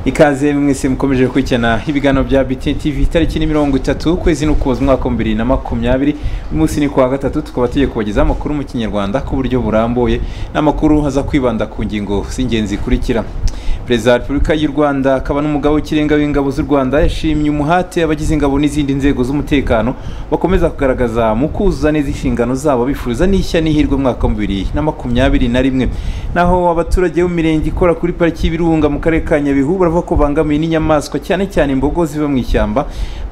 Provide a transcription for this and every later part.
ikaze mwese mukomeje gukurikirana ibiganiro bya biti tv itariki ni mirongo itatu ukwezi n'ukuboza umwaka wa bibiri na makumyabiri uyu munsi ni kuwa gatatu tukaba tugiye kubagezaho amakuru mu kinyarwanda ku buryo burambuye n'amakuru aza kwibanda ku ngingo z'ingenzi zikurikira perezida wa repubulika y'u rwanda akaba n'umugabo w'ikirenga w'ingabo z'u rwanda yashimye umuhate abagize ingabo n'izindi nzego z'umutekano bakomeza kugaragaza mu kuzuza neza inshingano zabo bifuza n'ishya n'ihirwe mwaka wa bibiri na makumyabiri na rimwe naho abaturage b'imirenge ikora kuri pariki y'ibirunga mu karere ka nyabihu baravuga ko bangamiwe n'inyamaswa cyane cyane imbogo ziva mu ishyamba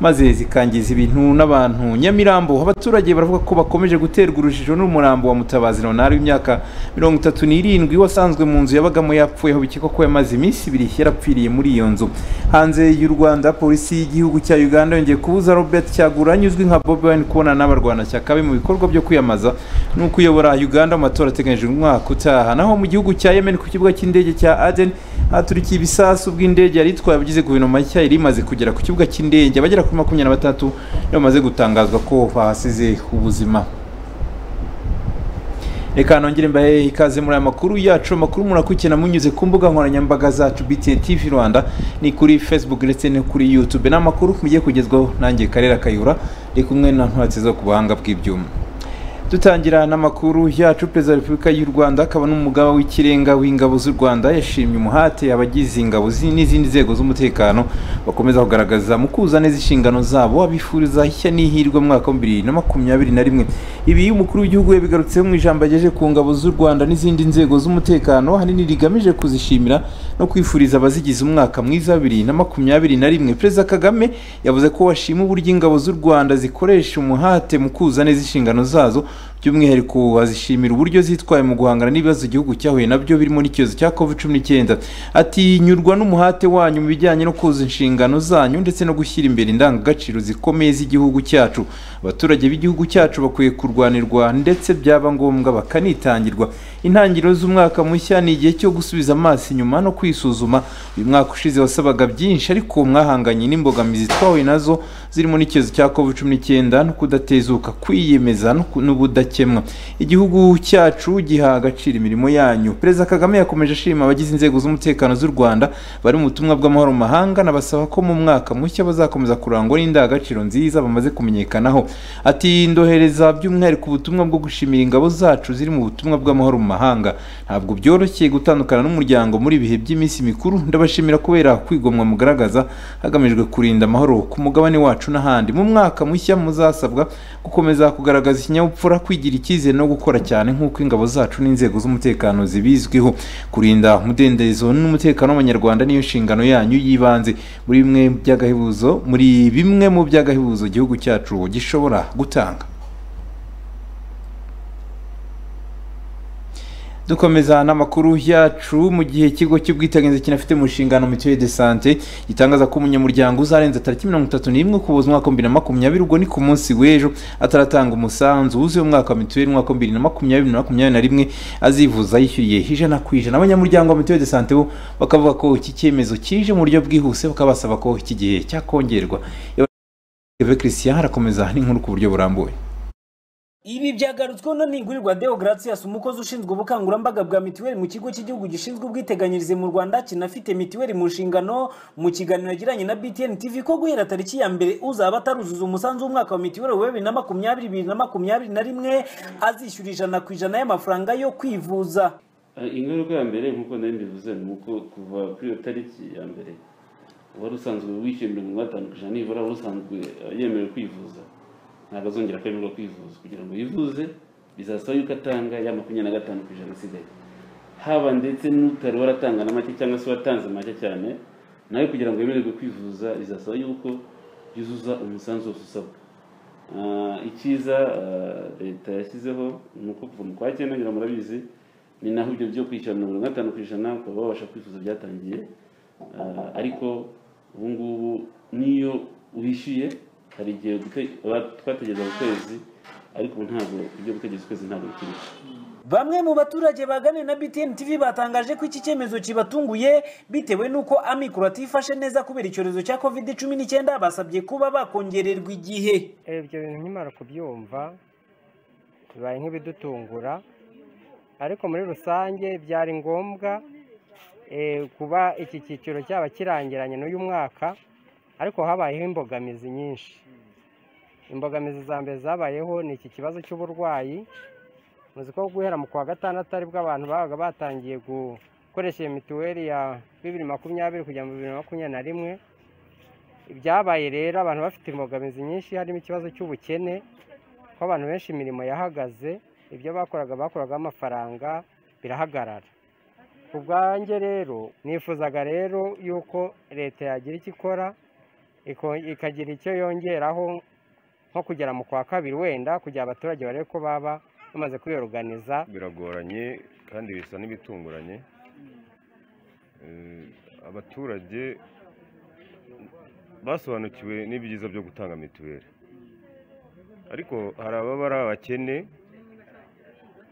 maze zikangiza ibintu n'abantu nyamirambo abaturage baravuga ko bakomeje guterwa urujijo n'umurambo wa mutabazi leonard w'imyaka mirongo itatu n'irindwi wasanzwe mu nzu yabagamo yapfuyeho bikekwa ko yamaze iminsi iminsi ibiri yarapfiriye muri iyo nzu hanze y'u rwanda polisi y'igihugu cya uganda yongeye kubuza robert cyagura anyuzwi nka bobi wine kubonana n'abarwanashyaka be mu bikorwa byo kwiyamamaza ni ukuyobora uganda mu matora ateganyijwe umwaka utaha naho mu gihugu cya yemen ku kibuga cy'indege cya aden haturikiye ibisasu bw'indege yari itwaye abagize guverinoma nshya yari imaze kugera ku kibuga cy'indege abagera kuri makumyabiri na batatu bamaze gutangazwa ko bahasize ubuzima reka nongere mbahe ikaze muri aya makuru yacu amakuru murakurikirana munyuze ku mbuga nkoranyambaga zacu bta tv rwanda ni kuri facebook ndetse no kuri youtube n'amakuru mugiye kugezwaho nanjye karera kayura ndi kumwe na ntwatsi zo ku buhanga bw'ibyuma dutangira n'amakuru yacu perezida wa repubulika y'u rwanda akaba n'umugaba w'ikirenga w'ingabo z'u rwanda yashimye umuhate abagize ingabo n'izindi nzego z'umutekano bakomeza kugaragaza mu kuza neza inshingano zabo abifuriza ishya n'ihirwe mwaka wa bibiri na makumyabiri na rimwe ibi iyo umukuru w'igihugu yabigarutseho mu ijambo yagejeje ku ngabo z'u rwanda n'izindi nzego z'umutekano ahanini rigamije kuzishimira no kwifuriza abazigize umwaka mwiza bibiri na makumyabiri na rimwe perezida kagame yavuze ko washima uburyo ingabo z'u rwanda zikoresha umuhate mu kuza neza inshingano zazo by'umwihariko azishimira uburyo zitwaye mu guhangana n'ibibazo igihugu cyahuye nabyo birimo n'icyorezo cya covid cumi n'icyenda ati nyurwa n'umuhate wanyu mu bijyanye no kuzuza inshingano zanyu ndetse no gushyira imbere indangagaciro zikomeye z'igihugu cyacu abaturage b'igihugu cyacu bakwiye kurwanirwa ndetse byaba ngombwa bakanitangirwa intangiriro z'umwaka mushya ni igihe cyo gusubiza amaso inyuma no kwisuzuma uyu mwaka ushize wasabaga byinshi ariko mwahanganye n'imbogamizi twahuye nazo zirimo n'icyorezo cya covid cumi n'icyenda no kudatezuka kwiyemeza n'ubudakemwa igihugu cyacu giha agaciro imirimo yanyu perezida kagame yakomeje ashima abagize inzego z'umutekano z'u rwanda bari mu butumwa bw'amahoro mu mahanga anabasaba ko mu mwaka mushya bazakomeza kurangwa n'indangagaciro nziza bamaze kumenyekanaho ati ndohereza by'umwihariko ubutumwa bwo gushimira ingabo zacu ziri mu butumwa bw'amahoro mu mahanga ntabwo byoroshye gutandukana n'umuryango muri ibihe by'iminsi mikuru ndabashimira kubera kwigomwa mugaragaza hagamijwe kurinda amahoro ku mugabane wacu n'ahandi mu mwaka mushya muzasabwa gukomeza kugaragaza ikinyabupfura kwigira kwigira icyizere no gukora cyane nk'uko ingabo zacu n'inzego z'umutekano zibizwiho kurinda umudendezo n'umutekano w'abanyarwanda niyo nshingano yanyu y'ibanze muri bimwe by'agahebuzo muri bimwe mu by'agahebuzo igihugu cyacu gishobora gutanga dukomeza n'amakuru yacu mu gihe ikigo cy'ubwiteganyirize kinafite mu nshingano mituweli de sante gitangaza ko umunyamuryango uzarenza tariki mirongo itatu n'imwe ukuboza umwaka wa bibiri na makumyabiri ubwo ni ku munsi w'ejo ataratanga umusanzu wuzuye umwaka wa mituweli umwaka wa bibiri na makumyabiri na makumyabiri na rimwe azivuza yishyuriye ijana ku ijana abanyamuryango wa mituweli de sante bo bakavuga ko iki cyemezo kije mu buryo bwihuse bakaba basaba ko iki gihe cyakongerwa christian harakomeza n'inkuru ku buryo burambuye ibi byagarutsweho na Nigurirwa Deogratias umukozi ushinzwe ubukangurambaga bwa mituweli mu kigo cy'igihugu gishinzwe ubwiteganyirize mu Rwanda kinafite mituweli mu nshingano mu kiganiro yagiranye na BTN TV ko guhera tariki ya mbere uzaba ataruzuza umusanzu w'umwaka wa mituweli wa bibiri na makumyabiri bibiri na makumyabiri na rimwe azishyura ijana ku ijana y'amafaranga yo kwivuza ingaruka ya mbere nk'uko nayo mbivuze ni uko kuva kuri iyo tariki ya mbere uwari usanzwe wishyuye mirongo ine n'atanu ku ijana nibura wari usanzwe yemerewe kwivuza ntabwo azongera kwemererwa kwivuza kugira ngo yivuze bizasaba yuko atanga ya makumyabiri na gatanu ku ijana asigaye haba ndetse n'utari waratanga na make cyangwa se watanze make cyane nawe kugira ngo yemererwe kwivuza bizasaba yuko yuzuza umusanzu wose usabwa icyiza leta yashyizeho ni uko kuva mu kwa cyenda ngira murabizi ni naho ibyo byo kwishyura mirongo ine gatanu ku ijana ukaba wabasha kwifuza byatangiye ariko ubu ngubu ni wishyuye hari igihe gute- ba- twategereza ku kwezi ariko ubu ntabwo ibyo gutegereza ukwezi ntabwo bikiriho Bamwe mu baturage baganira na BTN TV batangaje ko iki cyemezo kibatunguye bitewe n'uko amikoro atifashe neza kubera icyorezo cya covid cumi n'icyenda basabye kuba bakongererwa igihe Eh, ibyo bintu nkimara kubyumva bibaye nk'ibidutungura ariko muri rusange byari ngombwa eh, kuba iki cyiciro cyaba kirangiranye n'uyu mwaka ariko habayeho imbogamizi nyinshi imbogamizi za mbere zabayeho ni iki kibazo cy'uburwayi muzi ko guhera mu kwa gatandatu aribwo abantu babaga batangiye gukoresha iyo mituweli ya bibiri makumyabiri kujya mu bibiri makumyabiri na rimwe ibyabaye rero abantu bafite imbogamizi nyinshi harimo ikibazo cy'ubukene ko abantu benshi imirimo yahagaze ibyo bakoraga bakoragaho amafaranga birahagarara ku bwanjye rero nifuzaga rero yuko leta yagira icyo ikora iko- ikagira icyo yongeraho nko kugera mu kwa kabiri wenda kugira abaturage barebe ko baba bamaze kwiyoruganiza biragoranye kandi bisa n'ibitunguranye Eh, abaturage basobanukiwe n'ibyiza byo gutanga mituweli ariko hari ababa ari abakene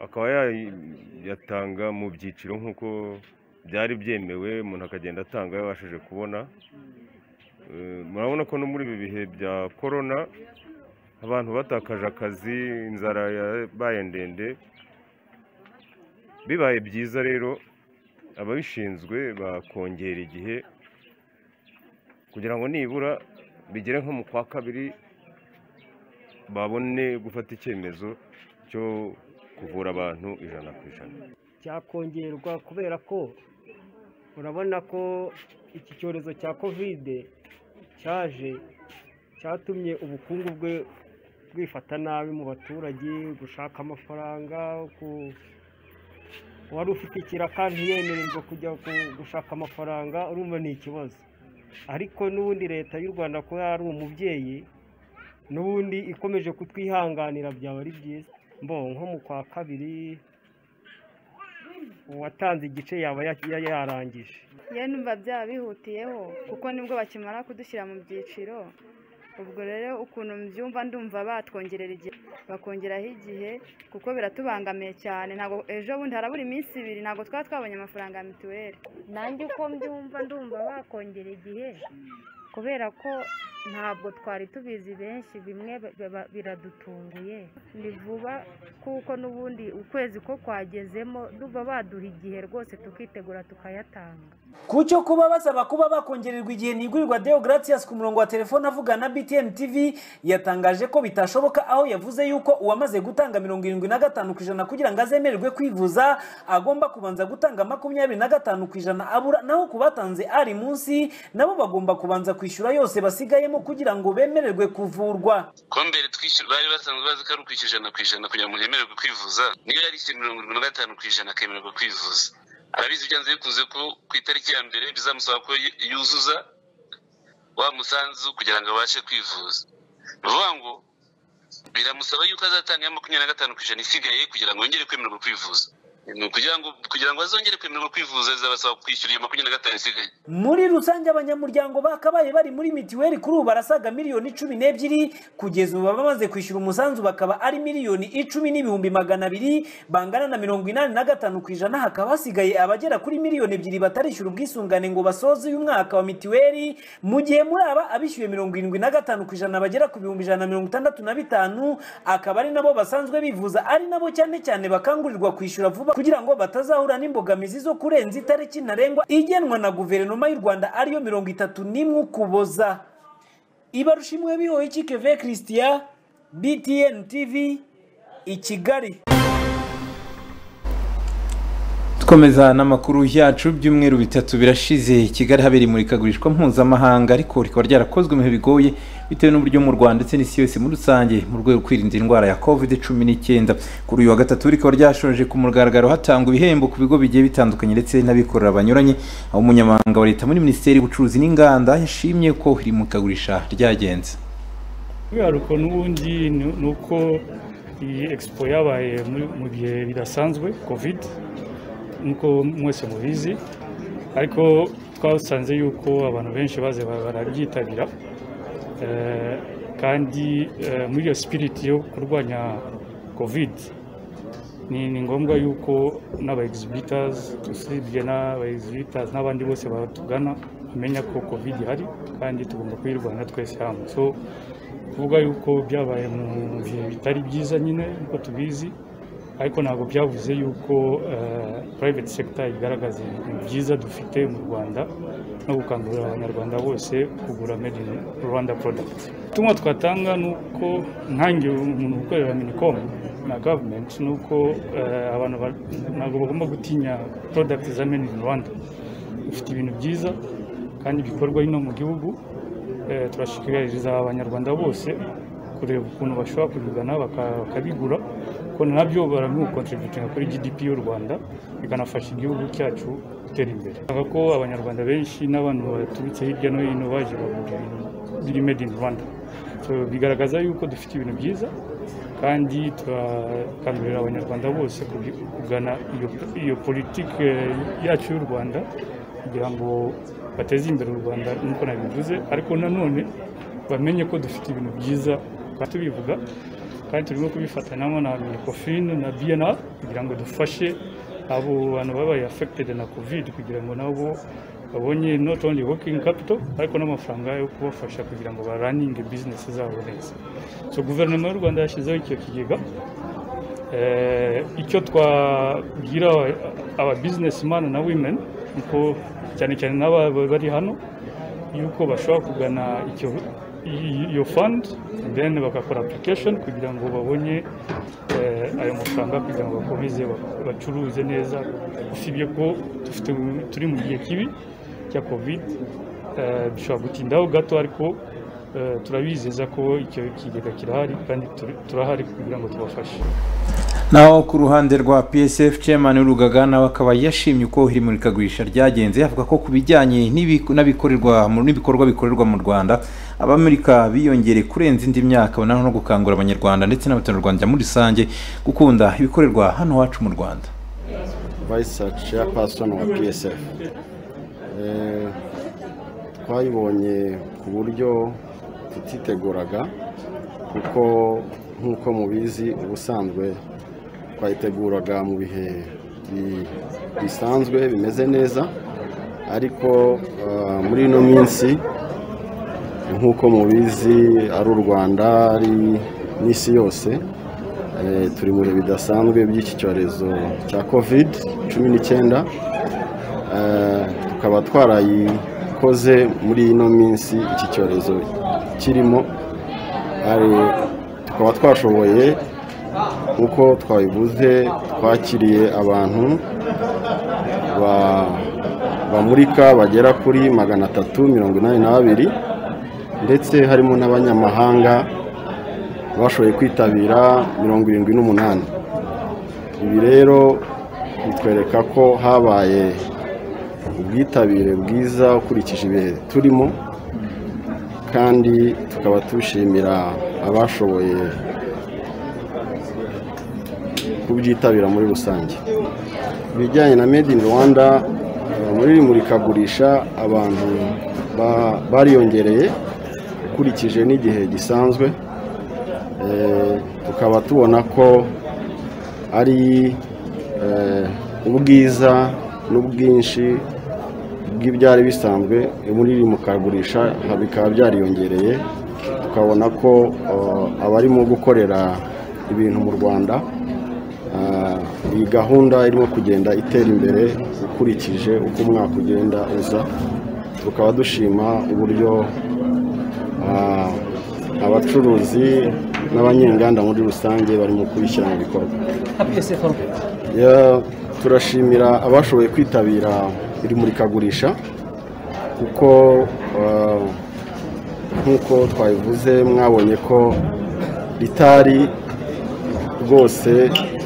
akaba yayatanga mu byiciro nk'uko byari byemewe umuntu akagenda atanga yabashije kubona Eh, murabona ko no muri ibi bihe bya korona abantu batakaje akazi inzara yabaye ndende bibaye byiza rero ababishinzwe bakongera igihe kugira ngo nibura bigere nko mu kwa kabiri babone gufata icyemezo cyo kuvura abantu ijana ku ijana cyakongerwa kubera ko urabona ko iki cyorezo cya kovide cyaje cyatumye ubukungu bwe bwifata nabi mu baturage gushaka amafaranga ku- uwari ufite ikiraka ntiyemererwe kujya ku- gushaka amafaranga urumva ni ikibazo ariko n'ubundi leta y'u rwanda kuba yari umubyeyi n'ubundi ikomeje kutwihanganira byaba ari byiza mbo nko mu kwa kabiri uwatanze igice yaba ya- ya- yarangije yewe numva byaba bihutiyeho kuko nibwo bakimara kudushyira mu byiciro ubwo rero ukuntu mbyumva ndumva batwongerera igihe bakongeraho igihe kuko biratubangamiye cyane ntabwo ejo bundi harabura iminsi ibiri ntabwo twaba twabonye amafaranga ya mituweli nanjye uko mbyumva ndumva bakongera igihe kubera ko ntabwo twari tubizi benshi bimwe ba- ba- biradutunguye ni vuba kuko n'ubundi ukwezi ko kwagezemo ndumva baduha igihe rwose tukitegura tukayatanga ku cyo kuba basaba kuba bakongererwa igihe ntigurirwa deo gratias ku murongo wa telefone avugana na btn tv yatangaje ko bitashoboka aho yavuze yuko uwamaze gutanga mirongo irindwi na gatanu ku ijana kugira ngo azemererwe kwivuza agomba kubanza gutanga makumyabiri na gatanu ku ijana abura naho ku batanze ari munsi nabo bagomba kubanza kwishyura yose basigayemo kugira ngo bemererwe kuvurwa kuba mbere twishyura bari basanzwe bazi ko ari ukwishyura ijana ku ijana kugira ngo umuntu yemererwe kwivuza niba yarishyuye mirongo irindwi na gatanu ku ijana akemererwa kwivuza arabizi byanze bikunze ko ku itariki ya mbere bizamusaba ko yu- yuzuza wa musanzu kugira ngo abashe kwivuza ni ukuvuga ngo biramusaba yuko azatanga iya makumyabiri na gatanu ku ijana isigaye kugira ngo yongere kwemererwa kwivuza ni ukugira ngo kugira ngo azongere kwemererwa kwivuza bizabasaba kwishyura iyo makumyabiri na gatanu isigaye muri rusange abanyamuryango bakabaye bari muri mitiweli kuri ubu barasaga miliyoni cumi n'ebyiri kugeza ubu baba bamaze kwishyura umusanzu bakaba ari miliyoni icumi n'ibihumbi magana abiri bangana na mirongo inani na gatanu ku ijana hakaba hasigaye abagera kuri miliyoni ebyiri batarishyura ubwisungane ngo basoze uyu mwaka wa mitiweli mu gihe muri aba abishyuye mirongo irindwi na gatanu ku ijana bagera ku bihumbi ijana na mirongo itandatu na bitanu akaba ari nabo basanzwe bivuza ari nabo cyane cyane bakangurirwa kwishyura vuba kugira ngo batazahura n'imbogamizi zo kurenza itariki ntarengwa igenwa na guverinoma y'u rwanda ariyo mirongo itatu n'imwe ukuboza ibarushimwe bihoye iki keve christian btn tv i kigali dukomeza n'amakuru yacu by'umweru bitatu birashize kigali habera imurikagurishwa mpuzamahanga ariko rikaba ryarakozwe mu bihe bigoye bitewe n'uburyo mu rwanda ndetse n'isi yose muri rusange mu rwego rwo kwirinda indwara ya covid cumi n'icyenda kuri uyu wa gatatu rikaba ryashoje ku mugaragaro hatangwa ibihembo ku bigo bigiye bitandukanye ndetse n'abikorera banyuranye aho umunyamabanga wa leta muri minisiteri y'ubucuruzi n'inganda yashimye ko iri murikagurisha ryagenze kubera ukuntu ubundi ni ni uko iyi expo yabaye muri- mu bihe bidasanzwe covid nk'uko mwese mubizi ariko twasanze yuko abantu benshi baze ba- barabyitabira Eh, kandi eh, muri iyo sipiriti yo kurwanya kovide ni ni ngombwa yuko n'aba egisibitazi usibye n'aba egisibitazi n'abandi bose batugana bamenya ko kovide ihari kandi tugomba kuyirwanya twese hamwe so kuvuga yuko byabaye mu bihe bitari byiza nyine nk'uko tubizi ariko ntabwo byavuze yuko purayiveti sekita igaragaza ibintu byiza dufite mu rwanda no gukangurira abanyarwanda bose kugura made in rwanda porodagiti ubutumwa twatanga ni uko nkange umuntu ukorera minicom na gavumenti ni uko eh, abantu ba- ntabwo bagomba gutinya porodagiti za made in rwanda dufite ibintu byiza kandi bikorwa hino mu gihugu Eh, turashishikariza abanyarwanda bose kureba ukuntu bashobora kubigana baka- bakabigura kuko nabyo baramukontributinga kuri gdp y'u rwanda bikanafasha igihugu cyacu gutera imbere Ndashaka ko abanyarwanda benshi n'abantu baturutse hirya no hino baje bagura ibintu biri made in rwanda So, bigaragaza yuko dufite ibintu byiza kandi turakangurira abanyarwanda bose kugi- kugana iyo- iyo politiki yacu y'u rwanda kugira ngo bateze imbere u rwanda nk'uko nabivuze ariko nanone bamenye ko dufite ibintu byiza kandi tubivuga kandi turimo kubifatanamo na minicofin na bnr kugira ngo dufashe abo bantu babaye affected na covid kugira ngo nabo babonye not only working capital ariko n'amafaranga yo kubafasha kugira ngo baraninge business zabo neza so guverinoma y'u rwanda yashyizeho icyo kigega Eh, icyo twabwira aba- aba businessmen na women kuko cyane cyane n'aba bari hano yuko bashobora kugana icyo i- iyo fund and then bagakora application kugira ngo babone eh, ayo mafaranga kugira ngo bakomeze ba- bacuruze neza usibye ko dufite turi mu gihe kibi cya covid eh, dushobora gutindaho gato ariko eh, turabizeza ko icyo kigega kirahari kandi turi- turahari kugira ngo tubafashe naho ku ruhande rwa psf chairman w'urugaga nawe akaba yashimye uko imurikagurisha ryagenze avuga ko ku bijyanye n'ibi- n'abikorerwa mu- n'ibikorwa bikorerwa mu rwanda abamurika biyongereye kurenza indi myaka naho no gukangurira abanyarwanda ndetse n'abaturarwanda muri rusange gukunda ibikorerwa hano iwacu mu rwanda vice chairperson wa psf Eh, twayibonye ku buryo tutiteguraga kuko nk'uko mubizi ubusanzwe twayiteguraga mu bihe bi- bisanzwe bimeze neza ariko ah, muri ino minsi nk'uko mubizi ari u rwanda ari n'isi yose Eh, turi mu bihe bidasanzwe by'iki cyorezo cya covid cumi n'icyenda Eh, tukaba twarayikoze muri ino minsi iki cyorezo kirimo Ari- tukaba twashoboye nk'uko twabivuze twakiriye abantu ba- bamurika bagera kuri magana atatu mirongo inani na babiri ndetse harimo n'abanyamahanga bashoboye kwitabira mirongo irindwi n'umunani ibi rero bitwereka ko habaye ubwitabire bwiza ukurikije ibihe turimo kandi tukaba tushimira abashoboye kubyitabira muri rusange ibijyanye na made in rwanda eh, muri iri murikagurisha abantu ba- bariyongereye ukurikije n'igihe gisanzwe Eh, tukaba tubona ko ari eh, ubwiza n'ubwinshi bw'ibyari bisanzwe muri iri mukagurisha ha- bikaba byariyongereye tukabona ko eh, abarimo gukorera ibintu mu rwanda eh, iyi gahunda irimo kugenda itera imbere ukurikije uko umwaka ugenda uza tukaba dushima uburyo ah, abacuruzi n'abanyenganda muri rusange barimo kubishyira mu bikorwa Ya- turashimira abashoboye kwitabira iri murikagurisha kuko ah, nk'uko twabivuze mwabonye ko ritari rwose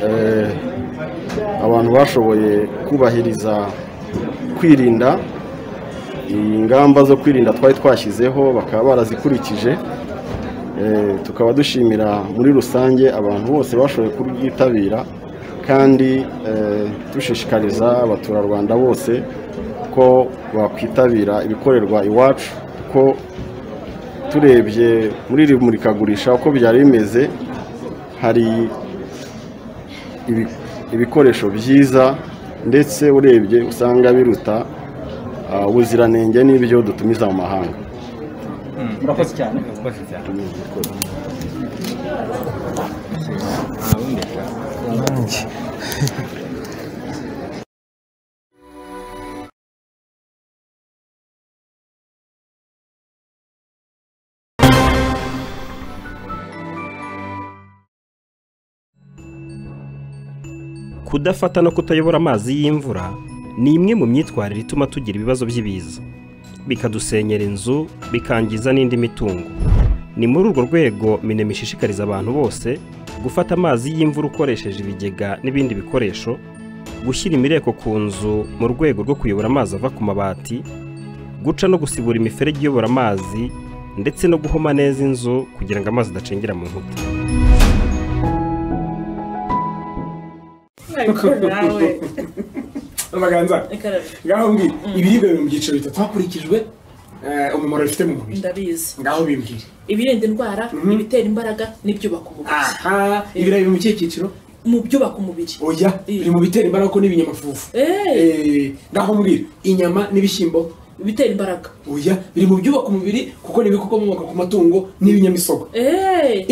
eh, abantu bashoboye kubahiriza kwirinda ingamba zo kwirinda twari twashyizeho bakaba barazikurikije Eh, tukaba dushimira muri rusange abantu bose bashoboye kuryitabira kandi eh, dushishikariza abaturarwanda bose ko bakwitabira ibikorerwa iwacu kuko turebye muri iri murikagurisha uko byari bimeze hari ibi- ibikoresho byiza ndetse urebye usanga biruta ah, ubuziranenge n'ibyo dutumiza mu mahanga murakoze cyane kudafata no kutayobora amazi y'imvura ni imwe mu myitwarire ituma tugira ibibazo by'ibiza bikadusenyera inzu bikangiza n'indi mitungo ni muri urwo rwego minema ishishikariza abantu bose gufata amazi y'imvura ukoresheje ibigega n'ibindi bikoresho gushyira imireko ku nzu mu rwego rwo kuyobora amazi ava ku mabati guca no gusibura imiferege iyobora amazi ndetse no guhoma neza inzu kugira ngo amazi adacengera mu nkuta amaganza ngaho mbi ibiribwa biri mu byiciro bitatu hakurikijwe eh, umumaro bifite mu mubiri ndabizi ngaho bimbwire ibirinda indwara Mhm. ibitera imbaraga n'ibyubaka umubiri aha ibirayi biri mu kihe cyiciro mu byubaka umubiri oya biri mu bitera imbaraga ko n'ibinyamafufu Eh, ngaho mbwira inyama n'ibishyimbo bitera imbaraga oya biri mu byubaka umubiri kuko ni ibikomoka ku matungo n'ibinyamisogwe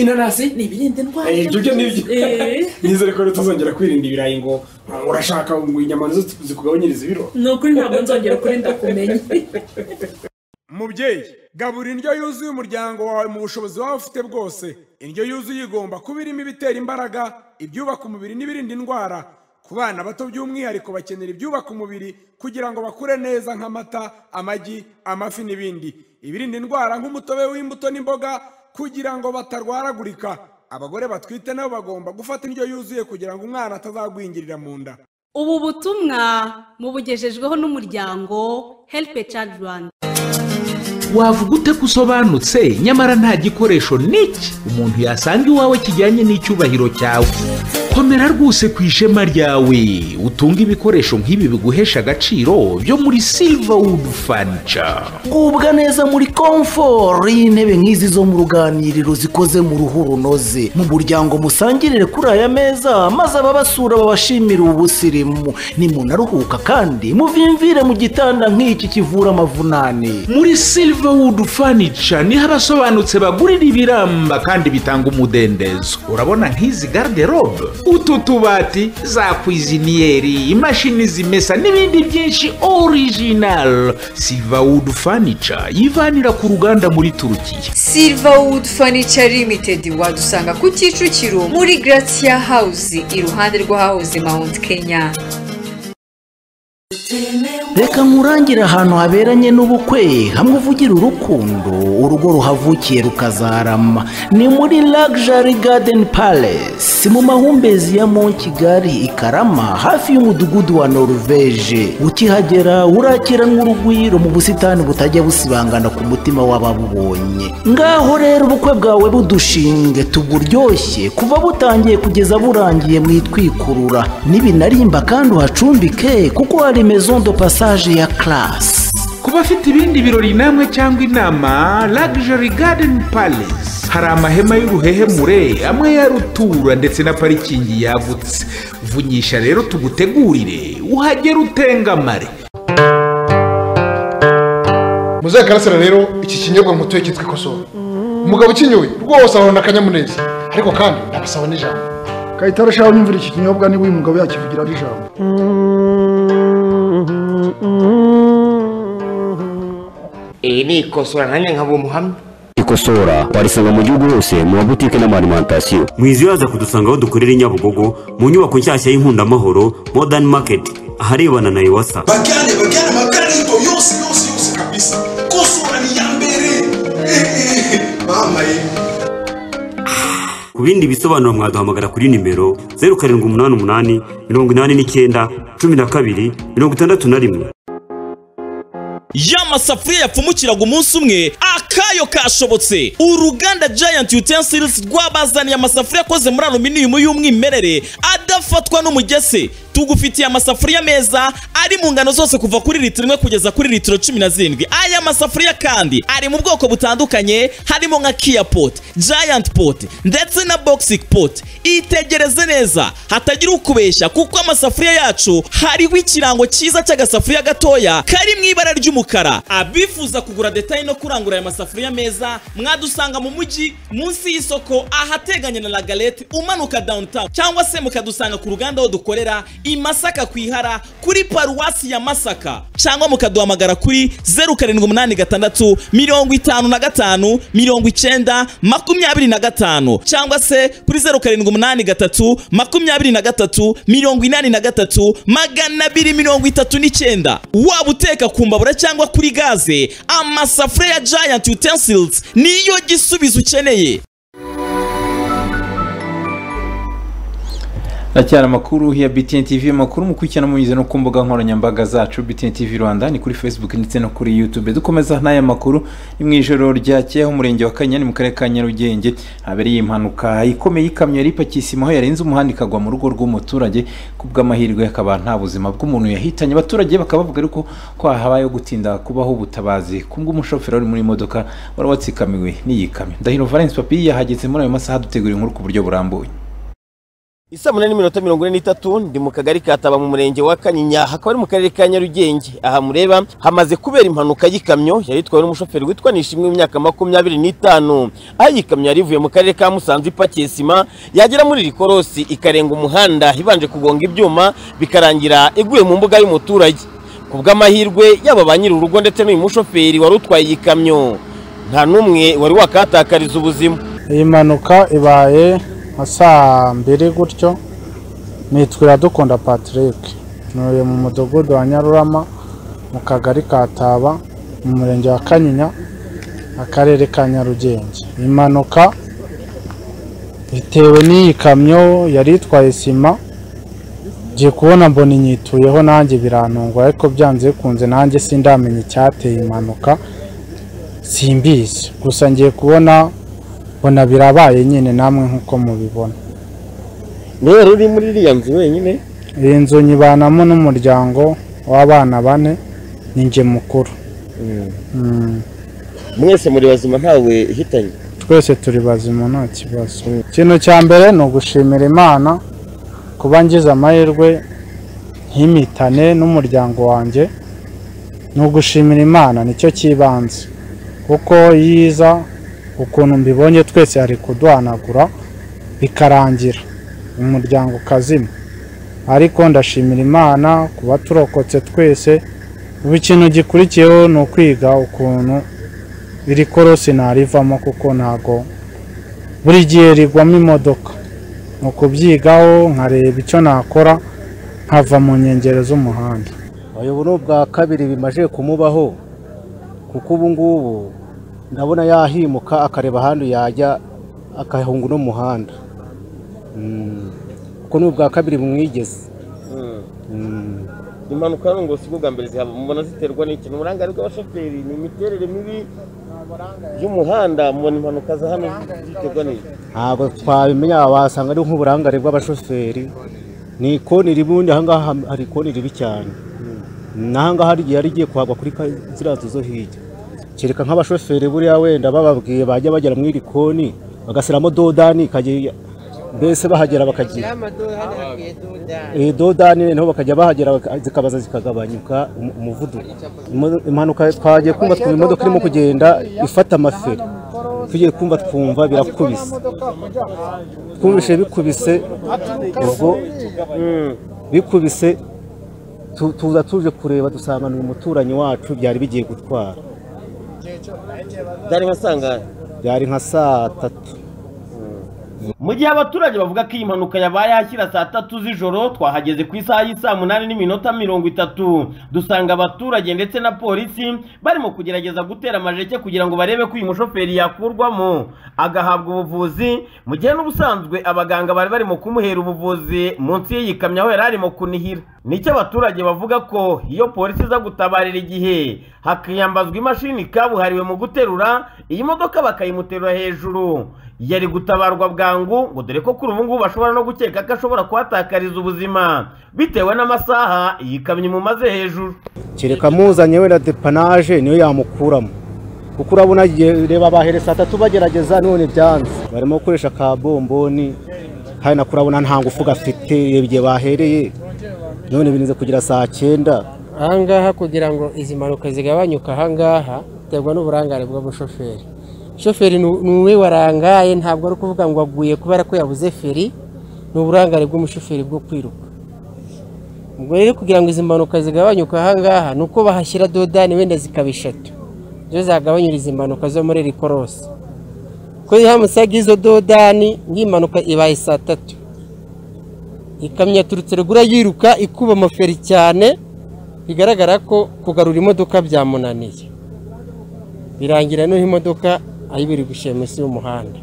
inanasi ni ibirinda indwara Eh, ibyo byo ni byo Eh. nizere ko utazongera kwirinda ibirayi ngo urashaka ngo inyama nizo zikugabanyiriza ibiro ni ukuri ntabwo nzongera kuri ndakumenye mubyeyi gabura indyo yuzuye umuryango wawe mu bushobozi waba ufite bwose indyo yuzuye igomba kuba irimo ibitera imbaraga ibyubaka umubiri n'ibirinda indwara ku bana bato by'umwihariko bakenera ibyubaka umubiri kugira ngo bakure neza nk'amata amagi amafi n'ibindi ibirinda indwara nk'umutobe w'imbuto n'imboga kugira ngo batarwaragurika abagore batwite nabo bagomba gufata indyo yuzuye kugira ngo umwana atazagwingirira mu nda ubu butumwa mubugejejweho n'umuryango help a child rwanda wavuga ute ko usobanutse nyamara nta gikoresho n'iki umuntu yasanga iwawe kijyanye n'icyubahiro cyawe komera rwose ku ishema ryawe utunge ibikoresho nk'ibi biguhesha agaciro byo muri silverwood furniture gubwa neza muri komfort y'intebe nk'izi zo mu ruganiriro zikoze mu ruhu runoze mu muryango musangirire kuri aya meza maze ababasura babashimire ubusirimu nimunaruhuka kandi muvimvire mu gitanda nk'iki kivura amavunane muri silverwood furniture niho abasobanutse bagurira ibiramba kandi bitanga umudendezo urabona nk'izi garderobe utu tubati za kwiziniyeri imashini zimesa n'ibindi byinshi original silverwood furniture yivanira ku ruganda muri turukiya Silverwood Furniture Limited wadusanga ku Kicukiro muri Gracia House iruhande rw'ahahoze Mount Kenya. reka nkurangire ahantu haberanye n'ubukwe hamwe uvugira urukundo urugo ruhavukiye rukazarama ni muri Luxury Garden Palace mu mahumbezi ya Mont Kigali i Karama hafi y'umudugudu wa Norvege ukihagera urakiranwa urugwiro mu busitani butajya busibangana ku mutima w'ababubonye ngaho rero ubukwe bwawe budushinge tuburyoshye kuva butangiye kugeza burangiye mwitwikurura nibinarimba kandi uhacumbike kuko hari maison de passage ya classe ku bafite ibindi birori namwe cyangwa inama luxury garden palace hari amahema y'uruhehemure amwe ya rutura ndetse na parikingi yagutse vunyisha rero tugutegurire uhagere utengamare muzakarasira rero iki kinyobwa mutuye cyitwa ikosowe umugabo ukinyoye rwose ahorana akanyamuneza ariko kandi ndabasaba n'ijambo kayitare shaho nyumvira iki kinyobwa niba uyu mugabo yakivugira ari ijambo iyi ni ikosora nanjye nkaba umuhamya ikosora warisanga mu gihugu hose mu mabutike n'amarimantasiyo mwiziyaza kudusanga aho dukorera i nyabugogo mu nyubako nshyashya y'inkundamahoro modern market aharebana na iwasa bagane bagane amakarito yose yose yose kabisa kosora ni iya mbere mama ye ku bindi bisobanuro mwaduhamagara kuri nimero zeru karindwi umunani umunani mirongo inani n'icyenda cumi na kabiri mirongo itandatu na rimwe ya masafuriya yapfumukiraga umunsi umwe akayo kashobotse uruganda giant utensils rwabazaniye amasafuriya akoze muri aluminium y'umwimerere ada utafatwa n'umugese tugufitiye amasafuriya meza ari mu ngano zose kuva kuri litiro imwe kugeza kuri litiro cumi na zirindwi aya masafuriya kandi ari mu bwoko butandukanye harimo nka kiya poti giant poti ndetse na boxing poti itegereze neza hatagira ukubeshya kuko amasafuriya yacu hariho ikirango cyiza cy'agasafuriya gatoya kari mu ibara ry'umukara abifuza kugura detaye no kurangura aya masafuriya meza mwadusanga mu mujyi munsi y'isoko ahateganye na lagalete umanuka downtown cyangwa se mukadusanga ku ruganda aho dukorera i Masaka ku ihara kuri paruwasi ya Masaka cyangwa mukaduhamagara kuri zeru karindwi umunani gatandatu mirongo itanu na gatanu mirongo icyenda makumyabiri na gatanu cyangwa se kuri zeru karindwi umunani gatatu makumyabiri na gatatu mirongo inani na gatatu magana abiri mirongo itatu n'icyenda waba uteka ku mbabura cyangwa kuri gaze amasafuriya ya giant utensils niyo gisubizo ukeneye Acyara amakuru ya BTN TV amakuru mukurikirana munyuze no ku mbuga nkoranyambaga zacu BTN TV Rwanda ni kuri Facebook ndetse no kuri YouTube dukomeza n'aya makuru ni mu ijoro ryakeye aho umurenge wa Kanyinya ni mu karere ka Nyarugenge habereye impanuka ikomeye y'ikamyo yari ipakiye isima aho yarenze umuhanda ikagwa mu rugo rw'umuturage ku bw'amahirwe akaba nta buzima bw'umuntu yahitanye abaturage bakaba bavuga ariko ko habayeho gutinda kubaho ubutabazi ku bw'umushoferi wari muri iyi modoka wari watsikamiwe n'iyi kamyo Ndahiro Valence Papi yahageze muri ayo masaha dutegura inkuru ku buryo burambuye Isa munani minota mirongo ine n'itatu ndi mu kagari ka Taba mu murenge wa Kanyinya hakaba ari mu karere ka Nyarugenge aha mureba hamaze kubera impanuka y'ikamyo yari itwawe n'umushoferi witwa Nishimwe w'imyaka makumyabiri n'itanu aho iyi kamyo yari ivuye mu karere ka Musanze ipakiye sima yagera muri Rikorosi ikarenga umuhanda ibanje kugonga ibyuma bikarangira iguye mu mbuga y'umuturage ku bw'amahirwe yaba ba nyiri urugo ndetse n'uyu mushoferi wari utwaye iyi kamyo nta n'umwe wari wakatakariza ubuzima iyi mpanuka ibaye nka saa mbiri gutyo nitwira dukunda patrick ntuye mu mudugudu wa nyarurama mu kagari ka taba mu murenge wa kanyinya akarere ka nyarugenge impanuka bitewe n'iyi kamyo yari itwaye sima ngiye kubona mbona inyituyeho nanjye birantunga ariko byanze bikunze nanjye sindamenya icyateye impanuka simbizi gusa ngiye kubona mbona birabaye nyine namwe nk'uko mubibona rero uri muri iriya nzu wenyine iyi nzu nyibanamo n'umuryango w'abana bane ni njye mukuru Mm. mwese muri bazima ntawe ihitanye twese turi bazima nta kibazo ikintu cya mbere ni ugushimira imana kuba ngize amahirwe ntimitane n'umuryango wanjye ni ugushimira imana nicyo cy'ibanze kuko yiza ukuntu mbibonye twese ari kuduhanagura bikarangira umuryango ukazima ariko ndashimira imana kuba turokotse twese ubu ikintu gikurikiyeho ni ukwiga ukuntu iri korosi narivamo kuko ntago buri gihe rigwamo imodoka ni ukubyigaho nkareba icyo nakora nkava mu nkengero z'umuhanda uyu ni ubwa kabiri bimaze kumubaho kuko ubu ngubu ndabona yahimuka akareba ahandi yajya akahunga uno muhanda kuko ni ubwa kabiri bumwigeze impanuka hano ngo si bwa mbere zihaba mubona ziterwa n'ikintu uburangare bw'abashoferi ni imiterere mibi y'umuhanda mubona impanuka za hano ziterwa n'iki ntabwo twabimenya wasanga ari nk'uburangare bw'abashoferi ni ikoni ribundi ahangaha hari ikoni ribi cyane n'ahangaha hari igihe yari igiye kuhagwa kuri ka- ziriya nzu zo hirya kereka nk'abashoferi buriya wenda bababwiye bajya bagera mu iri koni bagasiramo dodani ikajya mbese bahagera bakagira iyi dodani niho bakajya bahagera baka- zikabaza zikagabanyuka umu- umuvuduko Imo- impanuka twagiye kumva twumva imodoka irimo kugenda ifata amaferi tugiye kumva twumva birakubise twumvise bikubise ubwo bikubise tu- tuza tuje kureba dusanga ni umuturanyi wacu byari bigiye gutwara byari nka sangane byari nka saa tatu mu gihe abaturage bavuga ko iyi mpanuka yabaye ahashyira saa tatu z'ijoro twahageze ku isaha y'i saa munani n'iminota mirongo itatu dusanga abaturage ndetse na polisi barimo kugerageza gutera amajeke kugira ngo barebe ko uyu mushoferi yakurwamo agahabwa ubuvuzi mu gihe n'ubusanzwe abaganga bari barimo kumuhera ubuvuzi munsi y'iyi kamyo aho yari arimo kunihira nicyo abaturage bavuga ko iyo polisi iza gutabarira igihe hakiyambazwa imashini kabuhariwe mu guterura iyi modoka bakayimuterura hejuru yari gutabarwa bwangu ngo dore ko kuri ubu ngubu bashobora no gukeka ko ashobora kuhatakariza ubuzima bitewe n'amasaha iyi kamyo imumaze hejuru kereka muzanye wenda depanaje niyo yamukuramo kuko urabona ye- reba bahere saa tatu bagerageza none byanze barimo gukoresha ka bomboni kandi nako urabona nta ngufu gafite reba igihe bahereye none birinze kugira saa cyenda ahangaha kugira ngo izi mpanuka zigabanyuke ahangaha biterwa n'uburangare bw'umushoferi shoferi ni ni we warangaye ntabwo ari ukuvuga ngo aguye kubera ko yabuze feri ni uburangare bw'umushoferi bwo kwiruka ubwo rero kugira ngo izi mpanuka zigabanyuke ahangaha ni uko bahashyira dodani wenda zikaba eshatu zo zagabanyura izi mpanuka zo muri iri korosi ko haramutse hagiye izo dodani nk'impanuka ibaye saa tatu ikamyo yaturutse rugura yiruka ikuba amaferi cyane bigaragara ko kugarura imodoka byamunaniye birangira n'aho imodoka ari biri gushira munsi y'umuhanda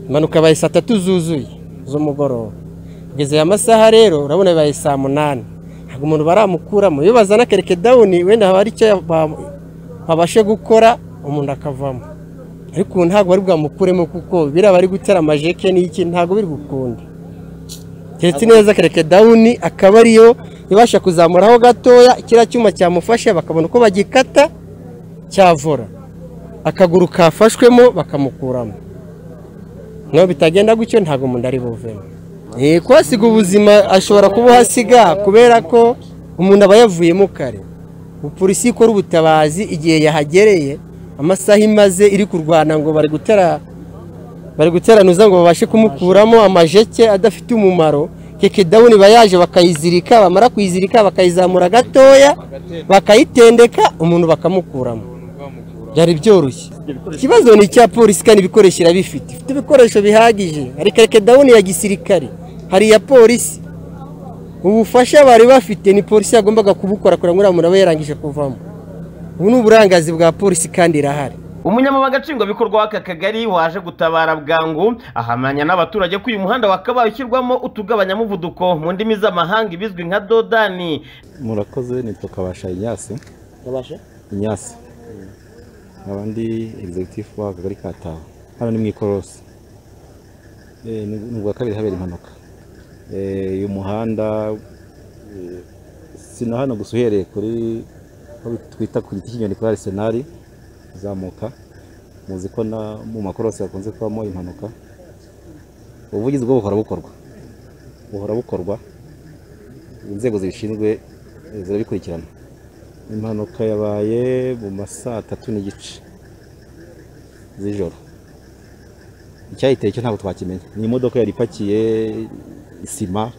impanuka yabaye saa tatu zuzuye z'umugoroba kugeza aya masaha rero urabona bibaye saa munani ntabwo umuntu baramukuramo iyo bazana kereke dawuni wenda haba hari icyo ba- babashe gukora umuntu akavamo ariko ubu ntabwo bari bwamukuremo kuko biriya bari gutera amajeke n'iki ntabwo biri gukunda keretse neza kereke dawuni akaba ariyo ibasha kuzamuraho gatoya kiriya cyuma cyamufashe bakabona uko bagikata cyavura akaguru kafashwemo bakamukuramo naho bitagenda gutyo ntabwo umuntu ari buvemo Eh, kuhasiga ubuzima ashobora kubuhasiga kubera ko umuntu aba yavuyemo kare polisi ikora ubutabazi igihe yahagereye amasaha imaze iri kurwana ngo bari gutera bari guteranuza ngo babashe kumukuramo amajeke adafite umumaro keke dawuni iba yaje bakayizirika bamara kuyizirika bakayizamura gatoya bakayitendeka umuntu bakamukuramo byari byoroshye ikibazo ni icya polisi kandi ibikoresho irabifite ifite ibikoresho bihagije hari keke dawuni ya gisirikare hari iya polisi ubufasha bari bafite ni polisi yagombaga kubukora kugira ngo uriya muntu abe yarangije kuvamo ubu ni uburangazi bwa polisi kandi irahari umunyamabanga nshingwabikorwa w'aka kagari waje gutabara bwangu ahamanya n'abaturage ko uyu muhanda wakabaye ushyirwamo utugabanyamuvuduko mu ndimi z'amahanga ibizwi nka dodani murakoze nitwa kabasha inyasi inyasi nkaba ndi egizegitifu w'akagari ka taho hano ni mu ikorosi Eh, ni ni ubwa kabiri habera impanuka Eh, uyu muhanda eh, sino hano gusa uhereye kuri aho twita ku giti cy'inyoni kuri arisenari uzamuka muzi ko na mu makorosi hakunze kubamo impanuka ubuvugizi bwo buhora bukorwa buhora bukorwa inzego zibishinzwe eh, zirabikurikirana impanuka yabaye mu ma saa tatu n'igice z'ijoro icyayiteye cyo ntabwo twakimenya ni imodoka yari ipakiye isima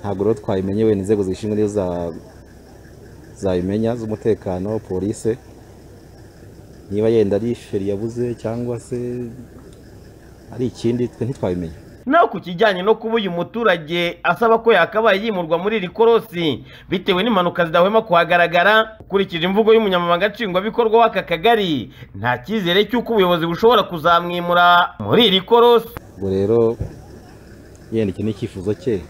ntabwo rero twayimenye wenda inzego zibishinzwe nizo za- zabimenya z'umutekano polise niba yenda ari feri yabuze cyangwa se ari ikindi twe ntitwabimenya naho ku kijyanye no kuba uyu muturage asaba ko yakabaye yimurwa muri iri korosi bitewe n'impanuka zidahwema kuhagaragara ukurikije imvugo y'umunyamabanga nshingwabikorwa w'aka kagari nta cyizere cy'uko ubuyobozi bushobora kuzamwimura muri iri korosi ubwo rero yenda iki ni icyifuzo cye